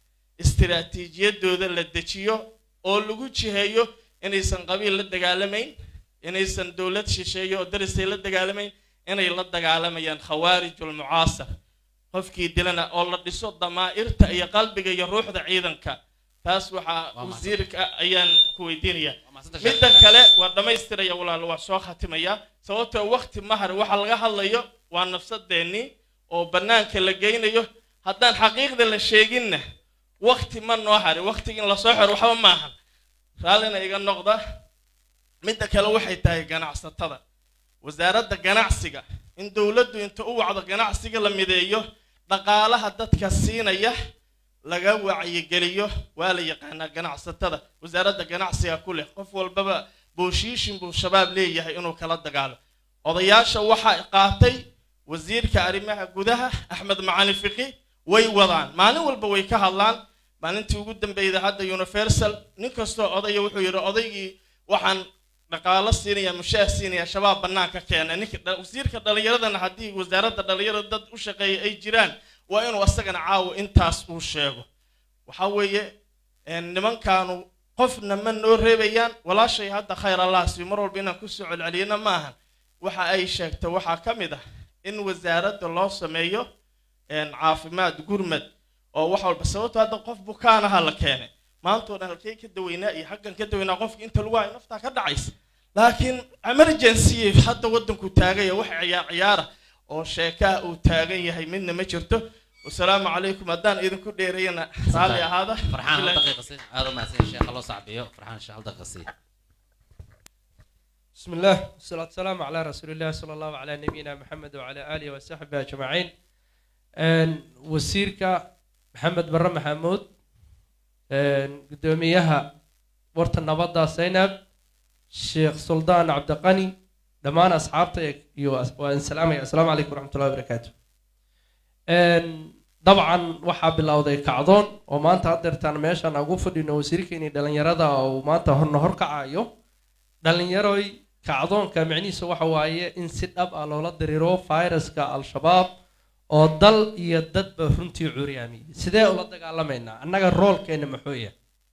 istiraatiijiyadooda la dejiyo oo lagu jiheeyo inaysan qabiil la dagaalamayn inaysan dowlad shisheeyo oo darisay la dagaalamayn inay la dagaalamayaan khawaarijul mucaasar qofkii dilana oo la dhiso damaa'irta iyo qalbiga iyo ruuxda ciidanka taas waxaa wasiirka ayaan ku weydiinaya midda kale waa dhammaystiraya walaal waa soo khatimaya sababtoo waqti mahar waxa laga hadlayo waa nafsadeennii oo bannaanka la geynayo haddaan xaqiiqda la sheeginna waqti ma noo harin waqtiga in lasoo xiro waxba maahan raallina iga noqda midda kale waxay tahay ganacsatada wasaaradda ganacsiga in dowladdu inta u wacdo ganacsiga la mideeyo dhaqaalaha dadka siinaya laga wacyigeliyo waa la yaqaanaa ganacsatada wasaaradda ganacsiga ku leh qof walbaba booshiishin buu shabaab leeyahay inuu kala dagaalo odayaasha waxaa qaatay wasiirka arrimaha gudaha axmed macali fiqi way wadaan maalin walba way ka hadlaan maalintii ugu dambeyda hadda universal nin kastoo odaya wuxuu yidhi odaygii waxaan dhaqaalo siinaya mushaah siinaya shabaab bannaanka keena ninka wasiirka dhallinyaradana haddii wasaaradda dhallinyarada dad u shaqeeya ay jiraan waa inuu asagana caawa intaas uu sheego waxa weeye nimankaanu qofna ma noo reebayaan walaashay hadda khayr allah si mar walba inaan kusoo celceliyana maahan waxa ay sheegta waxaa ka mid ah in wasaaradda loo sameeyo caafimaad gurmad oo wax walba sababto hadda qof bukaanaha la keenay maantoo dhan halkey ka daweynaa iyo xaggan ka daweynaa qofka inta lagu hayo naftaa ka dhacaysa laakiin emergency hadda waddanku taagaya wax ciyaar ciyaara oo sheekaha uu taagan yahay midna ma jirto wasalaamu calaykum haddaan idinku dheereeyana raalli ahaada فرحان هل دقيقة سي هذا ما سي شيخ الله صعب يو فرحان شيخ هل دقيقة سي بسم الله والصلاة والسلام على رسول الله صلى الله على نبينا محمد وعلى آله وصحبه أجمعين أن وسيرك محمد بر محمود أن قدوميها ورت النبضة زينب الشيخ سلطان عبد القني دمان أصحابتك يو وأن سلام السلام عليكم ورحمة الله وبركاته أن طبعا waxaa bilowday kacdoon oo maanta haddeertaan meeshaan ugu fadhino wasiirkeeni dhalinyarada oo maanta horna horkacayo dhalinyaroy kacdoonka micnihiisa waxa waaye in si dhab ah loola diriro fayraska al-shabaab oo dal iyo dadba runtii curyaamiyey sidee ula dagaalamaynaa annaga roolkeena muxuu yahay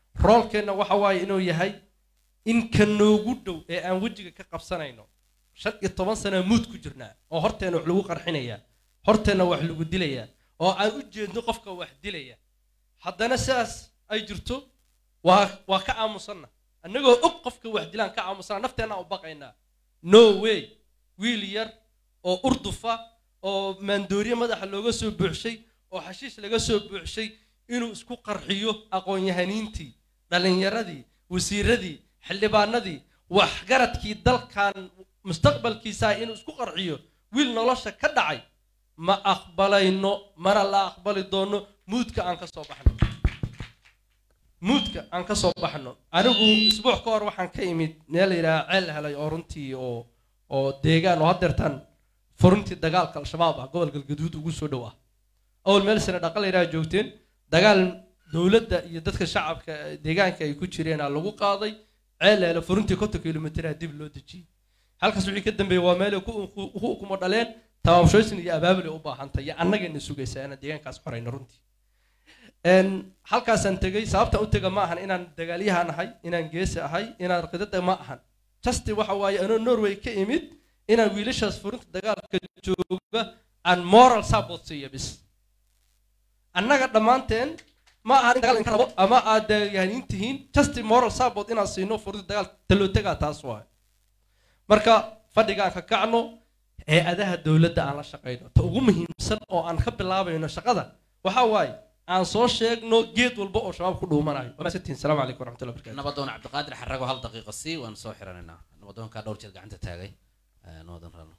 roolkeenna waxa waaye inuu yahay in ka noogu dhow ee aan wejiga ka qabsanayno shan iyo toban sana muud ku jirnaa oo horteenna wax lagu qarxinayaa horteenna wax lagu dilayaa oo aan u jeedno qofka wax dilaya haddana sidaas ay jirto waa waa ka aamusanna annagoo og qofka wax dilaan ka aamusana nafteenna u baqaynaa no way wiil yar oo urdufa oo maandooriye madaxa looga soo buuxshay oo xashiish laga soo buuxshay inuu isku qarxiyo aqoon-yahaniintii dhallinyaradii wasiiradii xildhibaanadii waxgaradkii dalkan mustaqbalkiisaa inuu isku qarxiyo wiil nolosha ka dhacay ma aqbalayno mana la aqbali doono muudka aan ka soo baxno muudka aan ka soo baxno anigu isbuuc ka hor waxaan ka imid meel la yidhaha ceel helay oo runtii oo oo deegaan oo haddeertaan furuntii dagaalka al-shabaab ah gobol galgaduud ugu soo dhow ah awal meel sane dhaqa la yidhaha joogteen dagaal dowladda iyo dadka shacabka deegaanka ay ku jireen aa lagu qaaday ceel hele furuntii konton kilomitraa dib loo dejiyey halkaas wixii ka dambeeyey waa meel ay ku ku ukumo dhaleen tabaabshooysin iyo abaabul ay u baahantay iyo annagayna sugaysaa inaan deegaankaas xorayno runtii halkaasaan tegey sababtaan u tega ma ahan inaan dagaalyahan ahay inaan geesi ahay inaan qidada ma ahan justi waxa waaye anoo norway ka imid inaan wiilashaas furinta dagaalka jooga aan moral support siiyo bis annaga dhammaanteen ma ahan in dagaal inka rabo ama aad dagaalyahanin tihiin justi moral support inaan siino furinta dagaal talootegaa taas waaye marka fadhigaan ka kacno hay-adaha dowladda aan la shaqayno ta ugu muhiimsan oo aan ka bilaabayno shaqada waxaa waaye aan soo sheegno geed walba oo shabaab ku dhuumanayo wamaasatihin salaamu calaykum waraxmatullahi barakatu nabadoon cabdiqaadir xarago hal daqiiqa sii waan soo xiranaynaa nabadoonkaa dhowr jeed gacanta taagay nabadoon rano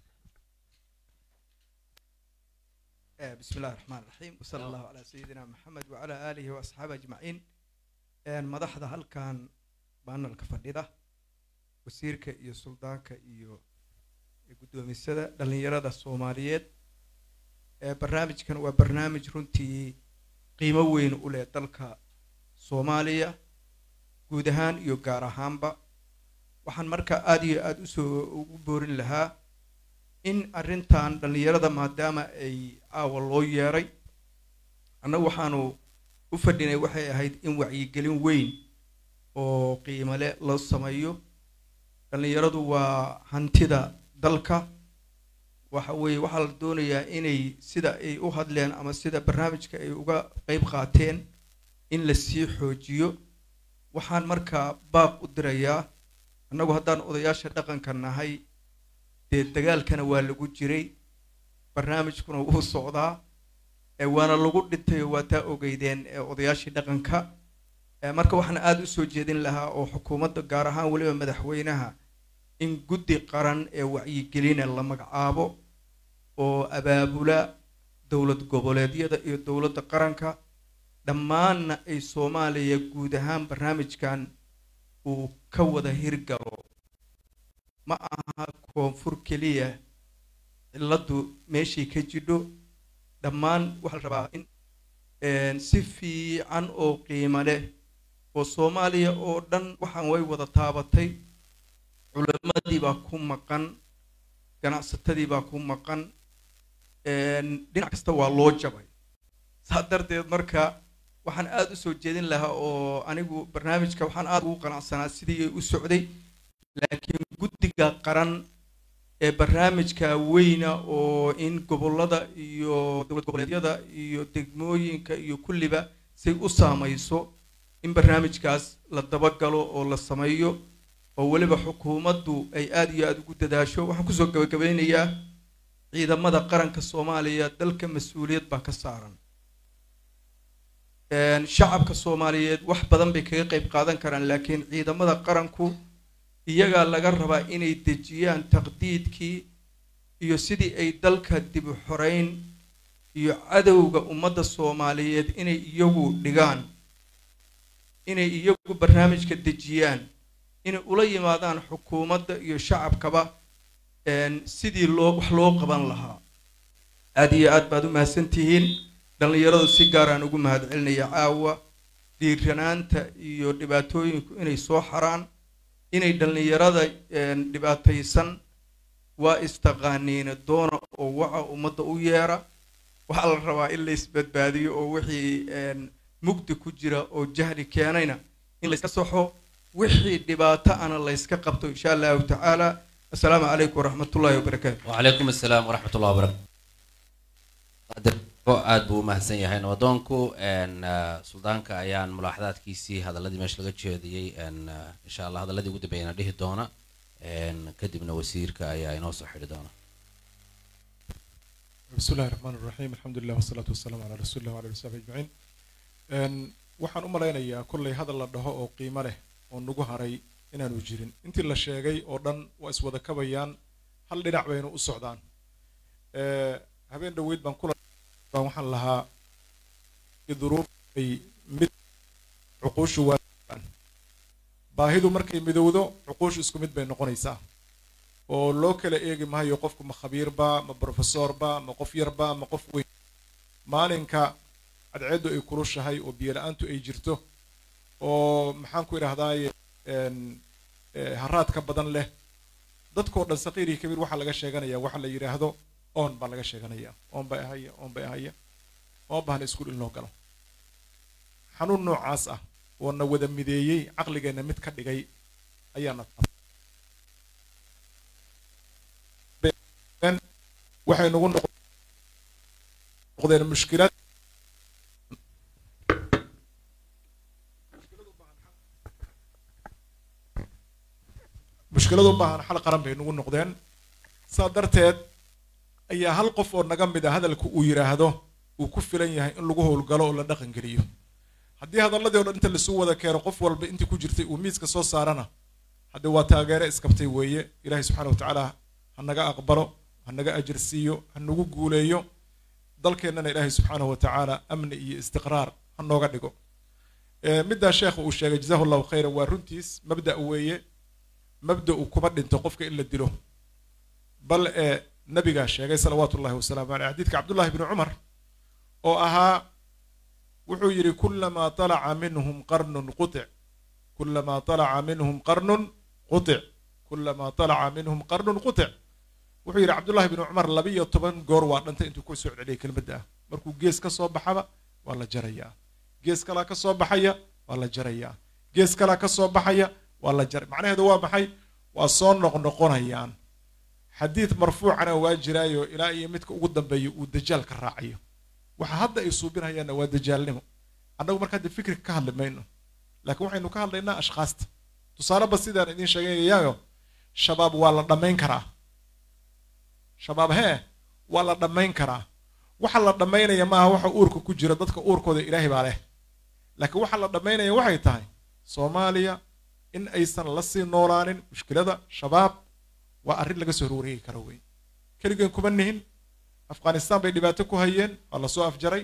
بسم الله الرحمن الرحيم وصلى الله على سيدنا محمد وعلى آله وأصحابه أجمعين مدحدا هلكان بان الكفرديدا وسيرك iyo suldaanka iyo gudoomisada dhalinyarada Soomaaliyeed ee barnaamijkan waa barnaamij runtii qiimo weyn u leh dalka Soomaaliya guud ahaan iyo gaar ahaanba waxaan marka aad iyo aad u soo ugu boorin lahaa in arrintan dhallinyarada maadaama ay aawa loo yeeray annagu waxaanu u fadhinay waxay ahayd in wacyigelin weyn oo qiimale loo sameeyo dhallinyaradu waa hantida dalka waxa weeye waxaa la doonayaa inay sida ay u hadleen ama sida barnaamijka ay uga qeyb qaateen in la sii xoojiyo waxaan markaa baaq u dirayaa annagu haddaan odayaasha dhaqanka nahay dee dagaalkana waa lagu jiray barnaamijkuna wuu socdaa ee waana lagu dhintay oo waa taa ogeydeen ee odayaashii dhaqanka marka waxaan aada u soo jeedin lahaa oo xukuumadda gaar ahaan weliba madaxweynaha in guddi qaran ee wacyigelina la magacaabo oo abaabula dowlad goboleedyada iyo dowladda qaranka dhammaanna ay soomaaliya guud ahaan barnaamijkan uu ka wada hirgalo ma aha koonfur keliya cilladdu meeshay ka jidho dhammaan waxaa la rabaa in si fiican oo qiimo leh oo soomaaliya oo dhan waxaan way wada taabatay culimmadii baa ku maqan ganacsatadii baa ku maqan dhinac kasta waa loo jabay saa darteed marka waxaan aada u soo jeedin lahaa oo anigu barnaamijka waxaan aada ugu qanacsanaa sidii ay u socday laakiin guddiga qaran ee barnaamijka weyna oo in gobollada iyo dowlad goboleedyada iyo degmooyinka iyo kulliba say u saamayso in barnaamijkaas la dabagalo oo la sameeyo oo weliba xukuumaddu ay aada iyo aada ugu dadaasho waxaan kusoo gabagabeynayaa ciidamada qaranka soomaaliya dalka mas-uuliyad baa ka saaran shacabka soomaaliyeed wax badan bay kaga qeyb qaadan karaan laakiin ciidamada qaranku iyagaa laga rabaa inay dejiyaan taqdiidkii iyo sidii ay dalka dib u xoreyn iyo cadowga ummadda soomaaliyeed inay iyagu dhigaan inay iyagu barnaamijka dejiyaan inay ula yimaadaan xukuumadda iyo shacabkaba sidii loo wax loo qaban lahaa aad iyo aad baad u mahadsantihiin dhallinyaradu si gaaraan ugu mahadcelinaya caawa dhiiranaanta iyo dhibaatooyinku inay soo xaraan inay dhallinyarada dhibaataysan waa istaqaaniina doona oo waca ummadda u yeera waxaa la rabaa in la isbadbaadiyo oo wixii mugdi ku jira oo jahli keenayna in layska saxo wixii dhibaato ana layska qabto insha allahu tacaala assalaamu calaykum waraxmatullaahi wabarakaatu وعليكم السلام ورحمة الله وبركاته aad buu u mahadsan yahay nabadoonku n suldaanka ayaan mulaaxadaadkiisii hadaladii meesha laga jeediyey n insha allah hadaladii ugu dambeeyana dhihi doona n kadibna wasiirka ayaa inoo soo xidhi doona بسم الله الرحمن الرحيم الحمد لله والصلاة والسلام على رسول الله وعلى آله وصحبه أجمعين أن waxaan u malaynayaa kollay hadal la dhaho oo qiimo leh oo nagu haray inaanu jirin intii la sheegay oo dhan waa iswada kabayaan hal dhinac baynu u socdaan habeen dhoweyd baan kula baan waxaan lahaa duruuf ay mid cuquushu waa baahidu markay midowdo cuquushu isku mid bay noqonaysaa oo loo kala eegi maayo qofku ma khabiirba ma brofesorba ma qof yarba ma qof weyn maalinka cadceeddu ay kulushahay oo biyo la-aantu ay jirto oo maxaan ku idhahdaaye haraadka badan leh dadkoo dhan saqiir iyo kabiir waxaa laga sheeganaya waxa la yidhaahdo oon baa laga sheeganaya oon bay ahaya oon bay ahaya oo bahna iskuul in loo galo xanuun noocaas ah oo na wada mideeyey caqligeenna mid ka dhigay ayaana waxay nagu noqdeen mushkilad mushkilad u baahan xal qaran bay nagu noqdeen saa darteed ayaa hal qof oo naga mid a hadalka uu yidhaahdo uu ku filan yahay in lagu howlgalo oo la dhaqan geliyo haddii hadalladii o dhan inta lasu wada keeno qof walba intii ku jirtay uu miiska soo saarana haddee waa taageere iskabtay weeye ilaahay subxaana wa tacaala ha naga aqbalo ha naga ajir siiyo ha nagu guuleeyo dalkeennana ilaahay subxaanahu wa tacaala amni iyo istiqraar ha nooga dhigo middaa sheekha uu sheegay jazahu llahu khayran waa runtiis mabda' weeye mabda'u kuma dhinto qofka in la dilo bal ee nabigaa sheegay salawaatu ullahi wasalaamu caleyh xadiidka cabdullahi bni cumar oo ahaa wuxuu yidhi kulamaa talaca minhum qarnun qutic kulamaa talaca minhum qarnun qutic kulamaa talaca minhum qarnun qutic wuxuu yidhi cabdullahi bni cumar labiyo toban goor waa dhantay intuu ku soo celiyay kelmadda ah markuu gees ka soo baxaba waa la jarayaa gees kalaa ka soo baxaya waa la jarayaa gees kalaa ka soo baxaya waa la jaray macnaheedu waa maxay waa soo noqnoqonayaan xadiid marfuucana waa jiraayo ilaa iyo midka ugu dambeeya uu dajaal ka raacayo waxa hadda ay suubinayaanna waa dajaalnimo annagu marka hadda fikriga ka hadli mayno laakiin waxaynu ka hadlaynaa ashkhaasta tusaaleba sidaan idiin sheegayayaayo shabaab waa la dhammayn karaa shabaab hee waa la dhammayn karaa waxa la dhammaynaya maaha waxa uurka ku jira dadka uurkooda ilaahay baa leh laakiin waxa la dhammaynaya waxay tahay soomaaliya in aysan la sii noolaanin mushkilada shabaab waa arrin laga soo horwareegi karo wey keligeen kuma nihin afghanistan bay dhibaato ku hayeen waa lasoo afjaray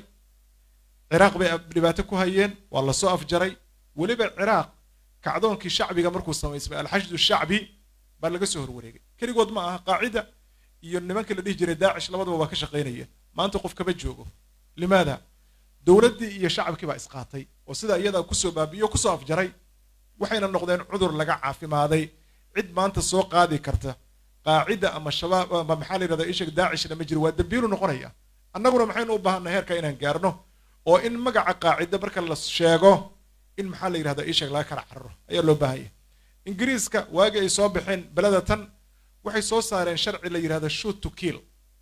ciraaq bay dhibaato ku hayeen waa lasoo afjaray weliba ciraaq kacdoonkii shacbiga markuu samaysmay alxashdu shacbi baa laga soo horwareegay keligood ma aha qaacida iyo nimankii la dhihi jiray daacish labadaba waa ka shaqaynayeen maanta qof kama joogo limaada dowladdii iyo shacabkii baa isqaatay oo sidaa iyadaa kusoo baabi'iyo kusoo afjaray waxayna noqdeen cudur laga caafimaaday cid maanta soo qaadi karta qaacida ama shabaab ama maxaa la yidhahdaa ishag daacishna ma jiro waa dambiilu noqonaya annaguna maxaynu u baahanay heerka inaan gaarno oo in magaca qaacida marka la sheego in maxaa la yidhahdaa ishag laga kala cararo ayaa loo baahanya ingiriiska waagii ay soo baxeen beleda tan waxay soo saareen sharci la yidhahda shoot to kill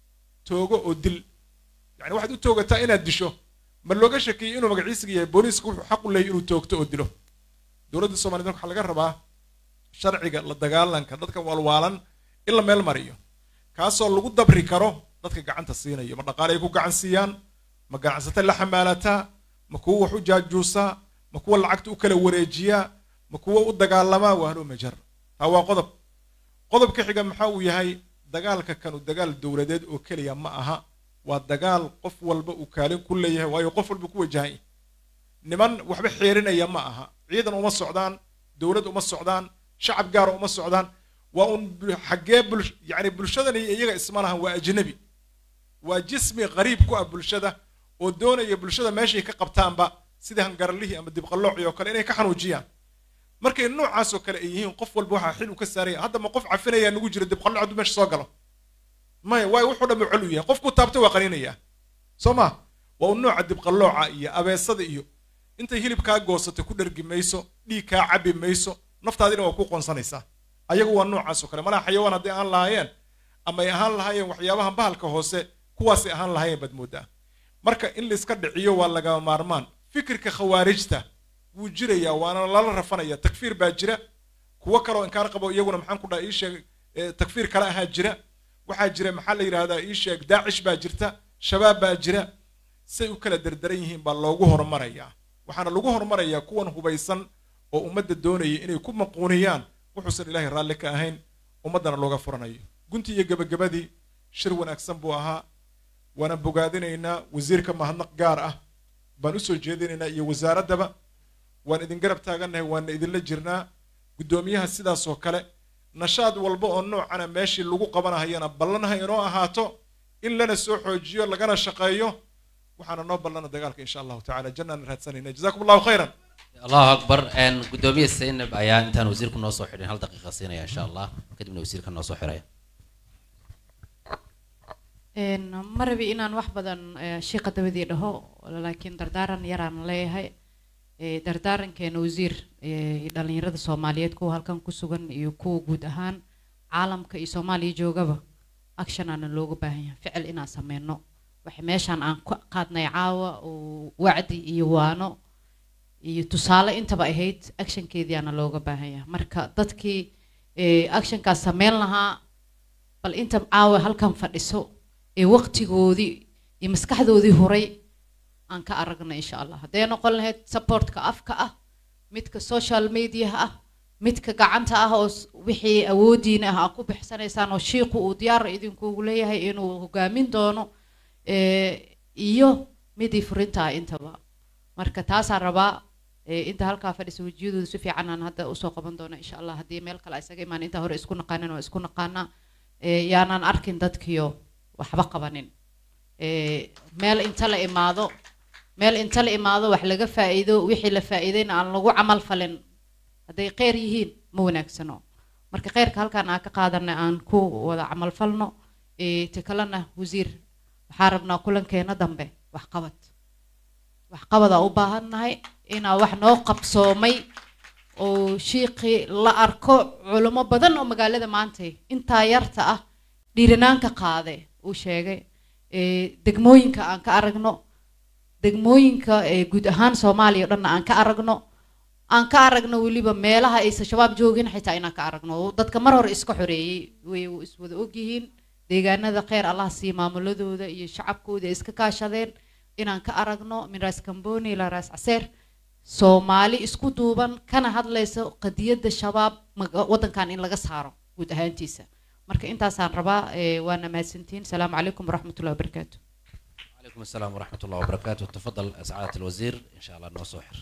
toogo oo dil yani waxaad u toogataa inaad disho ma looga shakiyey inuu magaciisiga yahay booliiska wuxuu xaq u leeyahy inuu toogto oo dilo dowladda soomaliyeed waxaa laga rabaa sharciga la dagaalanka dadka waalwaalan in la meel mariyo kaasoo lagu dabri karo dadka gacanta siinayo ma dhaqaale ay ku gacan siiyaan ma ganacsata la xamaalataa ma kuwa wax u jaajuusaa ma kuwa lacagta u kala wareejiyaa ma kuwa u dagaalamaa waa haloo majar taa waa qodob qodobka xiga maxaa uu yahay dagaalka kanu dagaal dowladeed oo keliya ma aha waa dagaal qof walba uu kaalin ku leeyahay waayo qof walba ku wajahay niman waxba xeerinaya ma aha ciidan uma socdaan dowlad uma socdaan shacab gaara uma socdaan waa un xaggee bul yani bulshadan iyo iyaga isma lahan waa ajnabi waa jismi qariib ku ah bulshada oo doonaya bulshada meeshay ka qabtaanba sida hangaralihii ama dibqallooci oo kale inay ka xanuujiyaan markay noocaas oo kale ay yihiin qof walba waxaa xil u ka saaraya hadda ma qof cafinayaa nagu jira dibqallooc hadduu meesha soo galo maya waayo wuxuu dhamma col u yahay qofku taabta waa qaniinayaa soo ma waa un nooca dibqallooca iyo abeesada iyo intay hilib kaa goosatay ku dhergi mayso dhiig kaa cabi mayso naftaadina waa ku qoonsanaysaa ayagu waa noocaas oo kale malaha xayawaan hadday ahaan lahaayeen ama ay ahaan lahaayeen waxyaabaha bahalka hoose kuwaasay ahaan lahaayeen baad moodaa marka in la iska dhiciyo waa lagama maarmaan fikirka khawaarijta wuu jirayaa waana lala rafanaya takfiir baa jira kuwo kaloo inkaar qabo iyaguna maxaan ku dhaha ii sheeg eh, takfiir kale ahaa jira waxaa jira maxaa la yidhaahdaa ii sheeg daacish baa jirta shabaab baa jira say u kala derderan yihiin baa loogu horumarayaa waxaana lagu horumarayaa kuwan hubaysan oo ummadda doonaya inay ku maquuniyaan wuxuusan ilaahay raalli ka ahayn ummaddana looga furanayo guntii iyo gebagabadii shir wanaagsan buu ahaa waana bogaadinaynaa wasiirka mahadnaq gaar ah baan usoo jeedinaynaa iyo wasaaraddaba waan idin garab taagannahay waana idinla jirnaa guddoomiyaha sidaas oo kale nashaad walba oo noocana meeshii lagu qabanahayana ballanha inoo ahaato in lana soo xoojiyo lagana shaqeeyo waxaana noo ballana dagaalka insha allahu tacala jannaan raadsanayna jazakum allahu khayran allahu akbar een gudoomiye zaynab ayaa intaan wasiirku noo soo xidhin hal daqiiqa siinaya insha allah kadibna wasiirka noo soo xiraya Een, ma rabi inaan wax badan eh, shiiqa dabadii dhaho laakiin dardaaran yaraan leeyahay Eh, dardaarankeena wasiir eh, dhalinyarada soomaaliyeed kuwa halkan ku sugan iyo kuwa guud ahaan caalamka iyo soomaaliya joogaba action aana looga baahan yahay ficil inaan sameyno waxa meeshaan aan ku qaadnay caawa oo wacdi iyo waano iyo tusaale intaba ahayd actionkeedii aana looga baahan yahay marka dadkii eh, actionkaas sameyn lahaa bal inta caawa halkan fadhiso ee waqtigoodii iyo maskaxdoodii horay aan ka aragna insha allah hadday noqon lahayd supportka afka ah midka social mediaha ah midka gacanta ah oo s- wixii awoodiina ah aad ku bixsanaysaan oo shiiqu uu diyaar idinkugu leeyahay inuu hogaamin doono eh, iyo midii furinta ah intaba marka taasaan rabaa eh, inta halkaa fadhisa wejiyadooda si fiican aan hadda usoo qaban doono insha allah haddii meel kale isaga imaan intaa hore isku naqaanin waa isku naqaanaa eh, yaanaan arkin dadkiyo waxba qabanin Eh, meel inta la imaado meel inta la imaado wax laga faa'iido wixii la faa'iidayna aan lagu camal falin hadday kheyr yihiin ma wanaagsano marka kheyrka halkaan aan ka qaadanay aan ku wada camal falno Eh, ta kalena wasiir waxaa rabnaa kulankeena dambe waxqabad waxqabadaa u baahannahay inaa wax noo qabsoomay oo shiiqii la arko culimo badan oo magaalada maanta intaa yarta ah dhiiranaanka qaade uu sheegay Eh, degmooyinka aan ka aragno degmooyinka eh, guud ahaan soomaaliya o dhanna aan ka aragno aan ka aragno weliba meelaha aysan shabaab joogin xitaa inaan ka aragno oo dadka mar hore iska xoreeyey way iswada ogyihiin deegaanada kheyr allah siiya maamuladooda iyo shacabkooda ay iska kaashadeen inaan ka aragno min raas kamboni ilaa raas caseer soomaali isku duuban kana hadlayso qadiyadda shabaab maga- waddankan in laga saaro guud ahaantiisa marka intaasaan rabaa eh, waana mahadsantihiin salaamu calaykum waraxmatullahi wabarakaatu عليكم السلام ورحمة الله وبركاته تفضل سعادة الوزير إن شاء الله نو سوحر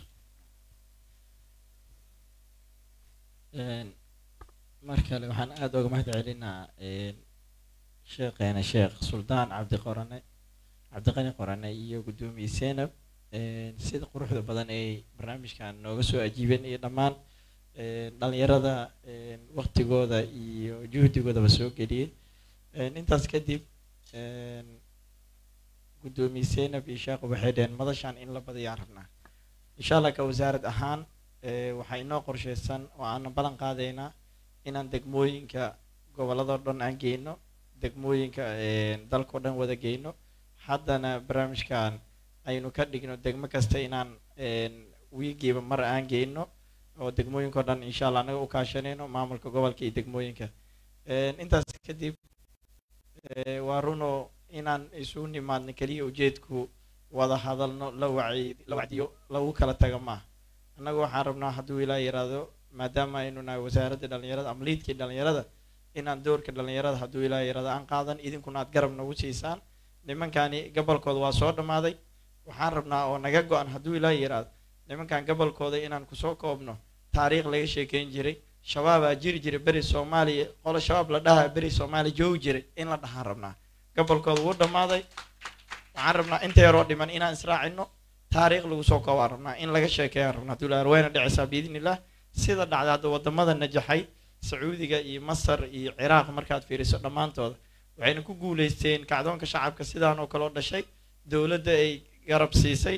Een, mar kale waxaan aada uga mahad celinaa een, sheekheena sheekh suldaan cabdi qorane cabdiqani qorane iyo guddoomiye seenab een, sida quruxda badan ay barnaamijkan nooga soo ajiibeen iyo dhammaan een, dhalinyarada een, waqtigooda iyo juhdigoodaba soo geliyey Een, intaas kadib een, guddoomiye seenab iyo sheekhu waxay dhaheen madashan in la badiyaan rabnaa insha allah ka wasaarad ahaan ee, waxaa inoo qorsheysan oo aanan ballan qaadaynaa inaan degmooyinka gobolladoo dhan aan geyno degmooyinka ee, dalkao dhan wada geyno haddana barnaamijkan aynu ka dhigno degmo kasta inaan een, wiigiiba mar aan geyno oo degmooyinkao dhan insha allah anaga u kaashanayno maamulka gobolka iyo degmooyinka Een, intaas kadib ee, waa runo inaan isugu nimaadno keliya ujeedku wada hadalno la waci la wacdiyo lagu kala taga maaha annagu waxaan rabnaa hadduu ilaa yiraahdo maadaama aynu nahay wasaaradda dhalinyarada ama liidkii dhalinyarada inaan doorka dhalinyarada hadduu ilaa yiraahdo aan qaadan idinkuna aad garab nagu siisaan nimankani gobolkooda waa soo dhammaaday waxaan rabnaa oo naga go-an hadduu ilaa yiraahdo nimankan gobolkooda inaan kusoo koobno taariikh laga sheekeyn jiray shabaabaa jiri jiray beri soomaaliya qolo shabaab la dhahaa beri soomaaliya joogi jiray in la dhahaan rabnaa gobolkooda wuu dhammaaday waxaan rabnaa inta yaroo dhiman inaan israacino taariikh lagu soo koobaan rabnaa in laga sheekeeyaan rabnaa hadduu ilaa wayna dhicisaa biidnillah sida dhacda hadda wadamada najaxay sacuudiga iyo masar iyo ciraaq markaad fiiriso dhammaantooda waxayna ku guuleysteen kacdoonka shacabka sidaan oo kale oo dhashay dowladda ay garab siisay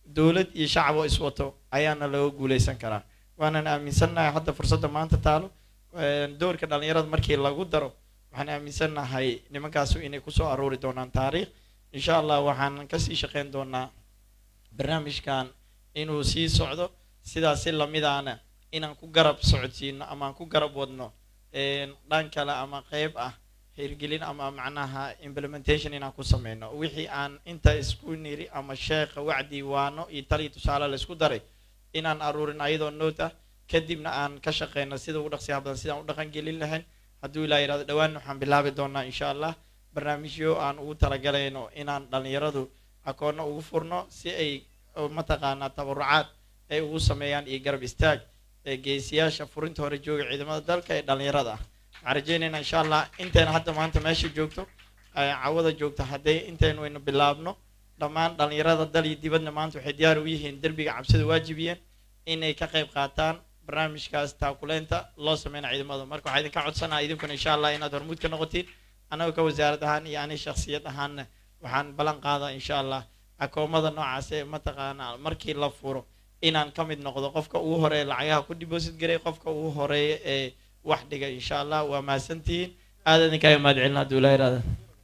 dowlad iyo shacab oo iswato ayaana looga guuleysan karaa waanan aaminsannahay hadda fursadda maanta taalo een, doorka dhalinyarada markii lagu daro waxaan aaminsannahay nimankaasu inay kusoo aruuri doonaan taariikh insha allah waxaan kasii shaqeyn doonaa barnaamijkan inuu sii socdo sidaas si lamidaana inaan ku garab socodsiino ama aan ku garab wadno een, dhan kale ama qeyb ah hirgelin ama macnaha implementation inaan ku sameyno wixii aan inta isku niri ama sheekha wacdi waano iyo taliyo tusaale laysku daray inaan aruurin ayadoo noot ah kadibna aan ka shaqeyno sida ugu dhaqsiyaha badan sidaan u dhaqan gelin lahayn hadduu ilaa yidhahdo dhowaan waxaan bilaabi doonaa insha allah barnaamijyo aan ugu talagalayno inaan dhalinyaradu akoonno ugu furno si ay oo mataqaanaa tabarucaad ay ugu sameeyaan iyo garab istaag ee geesiyaasha furinta hore jooga ciidamada dalka ee dhalinyarada ah waxaan rajeynaynaa insha allah intayna hadda maanta meesha joogto ay cawada joogto hadday intaynu waynu bilaabno dhammaan dhalinyarada dal iyo dibadna maanta waxay diyaar u yihiin derbiga cabsida waajibiyeen inay ka qayb qaataan barnaamijkaas taakuleynta loo sameyna ciidamada marka waxaa idinka codsanaa idinkuna insha allah inaad hormuud ka noqotiin annaga ka wasaarad ahaan iyo ani shakhsiyad ahaanna waxaan ballan qaadaa insha allah akoomada noocaas ee mataqaanaa markii la furo inaan ka mid noqdo qofka ugu horeeya lacagaha ku deposit garay qofka ugu horeeya ee wax dhigay insha allah waa mahadsantihiin aad idinkaaga mahad celin hadduu ilaa yidhahda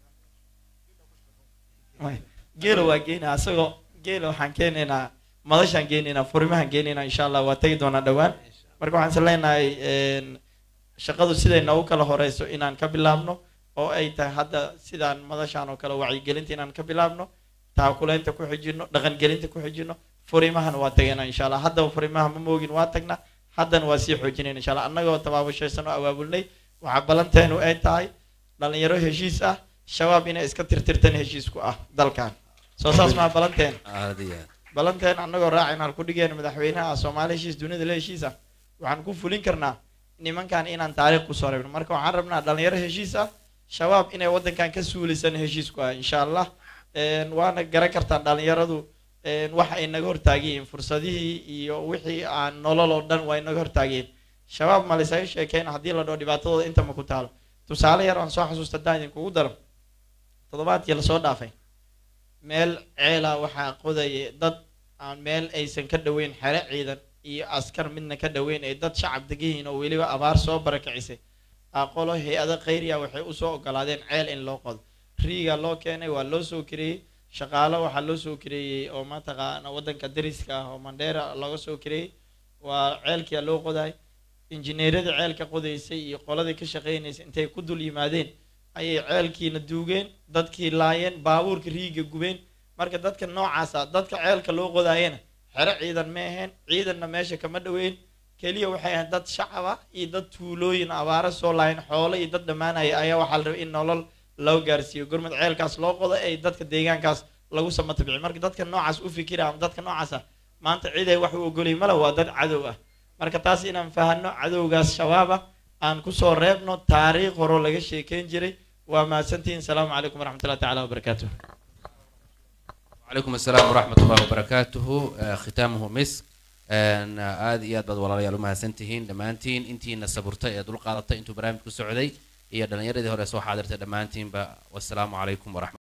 geelo waa geynaa asagoo geelo waxaan keenaynaa madashaan geenaynaa furimahaan geenaynaa insha allah waa tegi doonaa dhowaan marka waxaan is leenahay een, shaqadu siday noogu kala horeyso inaan ka bilaabno oo ay tahay hadda sidaan madashaan oo kale wacyigelinta inaan ka bilaabno taakuleynta ku xijino dhaqangelinta ku xijino furimahana waa tagaynaa insha allah haddaba furimaha ma moogin waa tagnaa haddana waa sii xoojinayna insha allah annagoo tabaabashaysan oo abaabulnay waxaa ballanteenu ay tahay dhalinyaro heshiis ah shabaab inay iska tirtirtan heshiisku ah dalkan soo saas maa ballanteen aad iyo aad ballanteen annagoo raacayna halku dhigeen madaxweynaha soomaali heshiis dunida la heshiis ah waxaan ku fulin karnaa nimankan inaan taariikh kusoo reebno marka waxaan rabnaa dhalinyaro heshiis ah shabaab inay waddankan ka suulaysan heshiisku ah insha allah Een, waana garan kartaa dhalinyaradu een, waxa ay naga hortaagyihiin fursadihii iyo wixii aan nolol oo dhan waa inaga hortaagyihiin shabaab ma laysaga sheekeyna haddii la dhaho dhibaatadooda inta ma ku taalo tusaale yar aan soo xasuusta haddaan idinkugu daro toddobaadkii lasoo dhaafay meel ceela waxaa qodaya dad aan meel aysan ka dhoweyn xere ciidan iyo askar midna ka dhoweyn ay dad shacab degayihiin oo weliba abaar soo barakicisay aqolo hay-ada khayriya waxay usoo ogolaadeen ceel in loo qodo riiga loo keenay waa loo soo kireeyey shaqaalo waxaa loo soo kireeyey oo mataqaana waddanka dariska ah oo mandheera looga soo kireeyey waa ceelkia loo qoday injineeradii ceelka qodaysay iyo qoladii ka shaqeynaysay intay ku dul yimaadeen ayay ceelkiina duugeen dadkii laayeen baabuurka riiga gubeen marka dadka noocaasa dadka ceelka loo qodaayena xero ciidan ma ahayn ciidanna meesha kama dhoweyn keliya waxay ahayd dad shacab ah iyo dad tuulooyin abaaro soo laayeen xoolo iyo dad dhammaanaya ayaa waxaa la rabay in nolol loo gaarsiiyo gurmud ceelkaas loo qodo ay dadka deegaankaas lagu samatabiciyo marka dadka noocaas u fikira ama dadka noocaas ah maanta cid ay wax u ogolay male waa dad cadow ah marka taas inaan fahano cadowgaas shabaab ah aan kusoo reebno taariikh horoo laga sheekeyn jiray waa mahadsantihiin salaamu calaykum waraxmatullahi tacaala wabarakaatuh وعليكم السلام ورحمة الله وبركاته آه، ختامه مسك آن، آه، آد إياد بad walaalayaal umahadsantihiin dhammaantiin intiina saburtay ee dul qaadatay intuu barnaamijku socday iyo dhallinyaradii hore soo xaadirtay dhammaantiinba wasalaamu calaykum waraxmat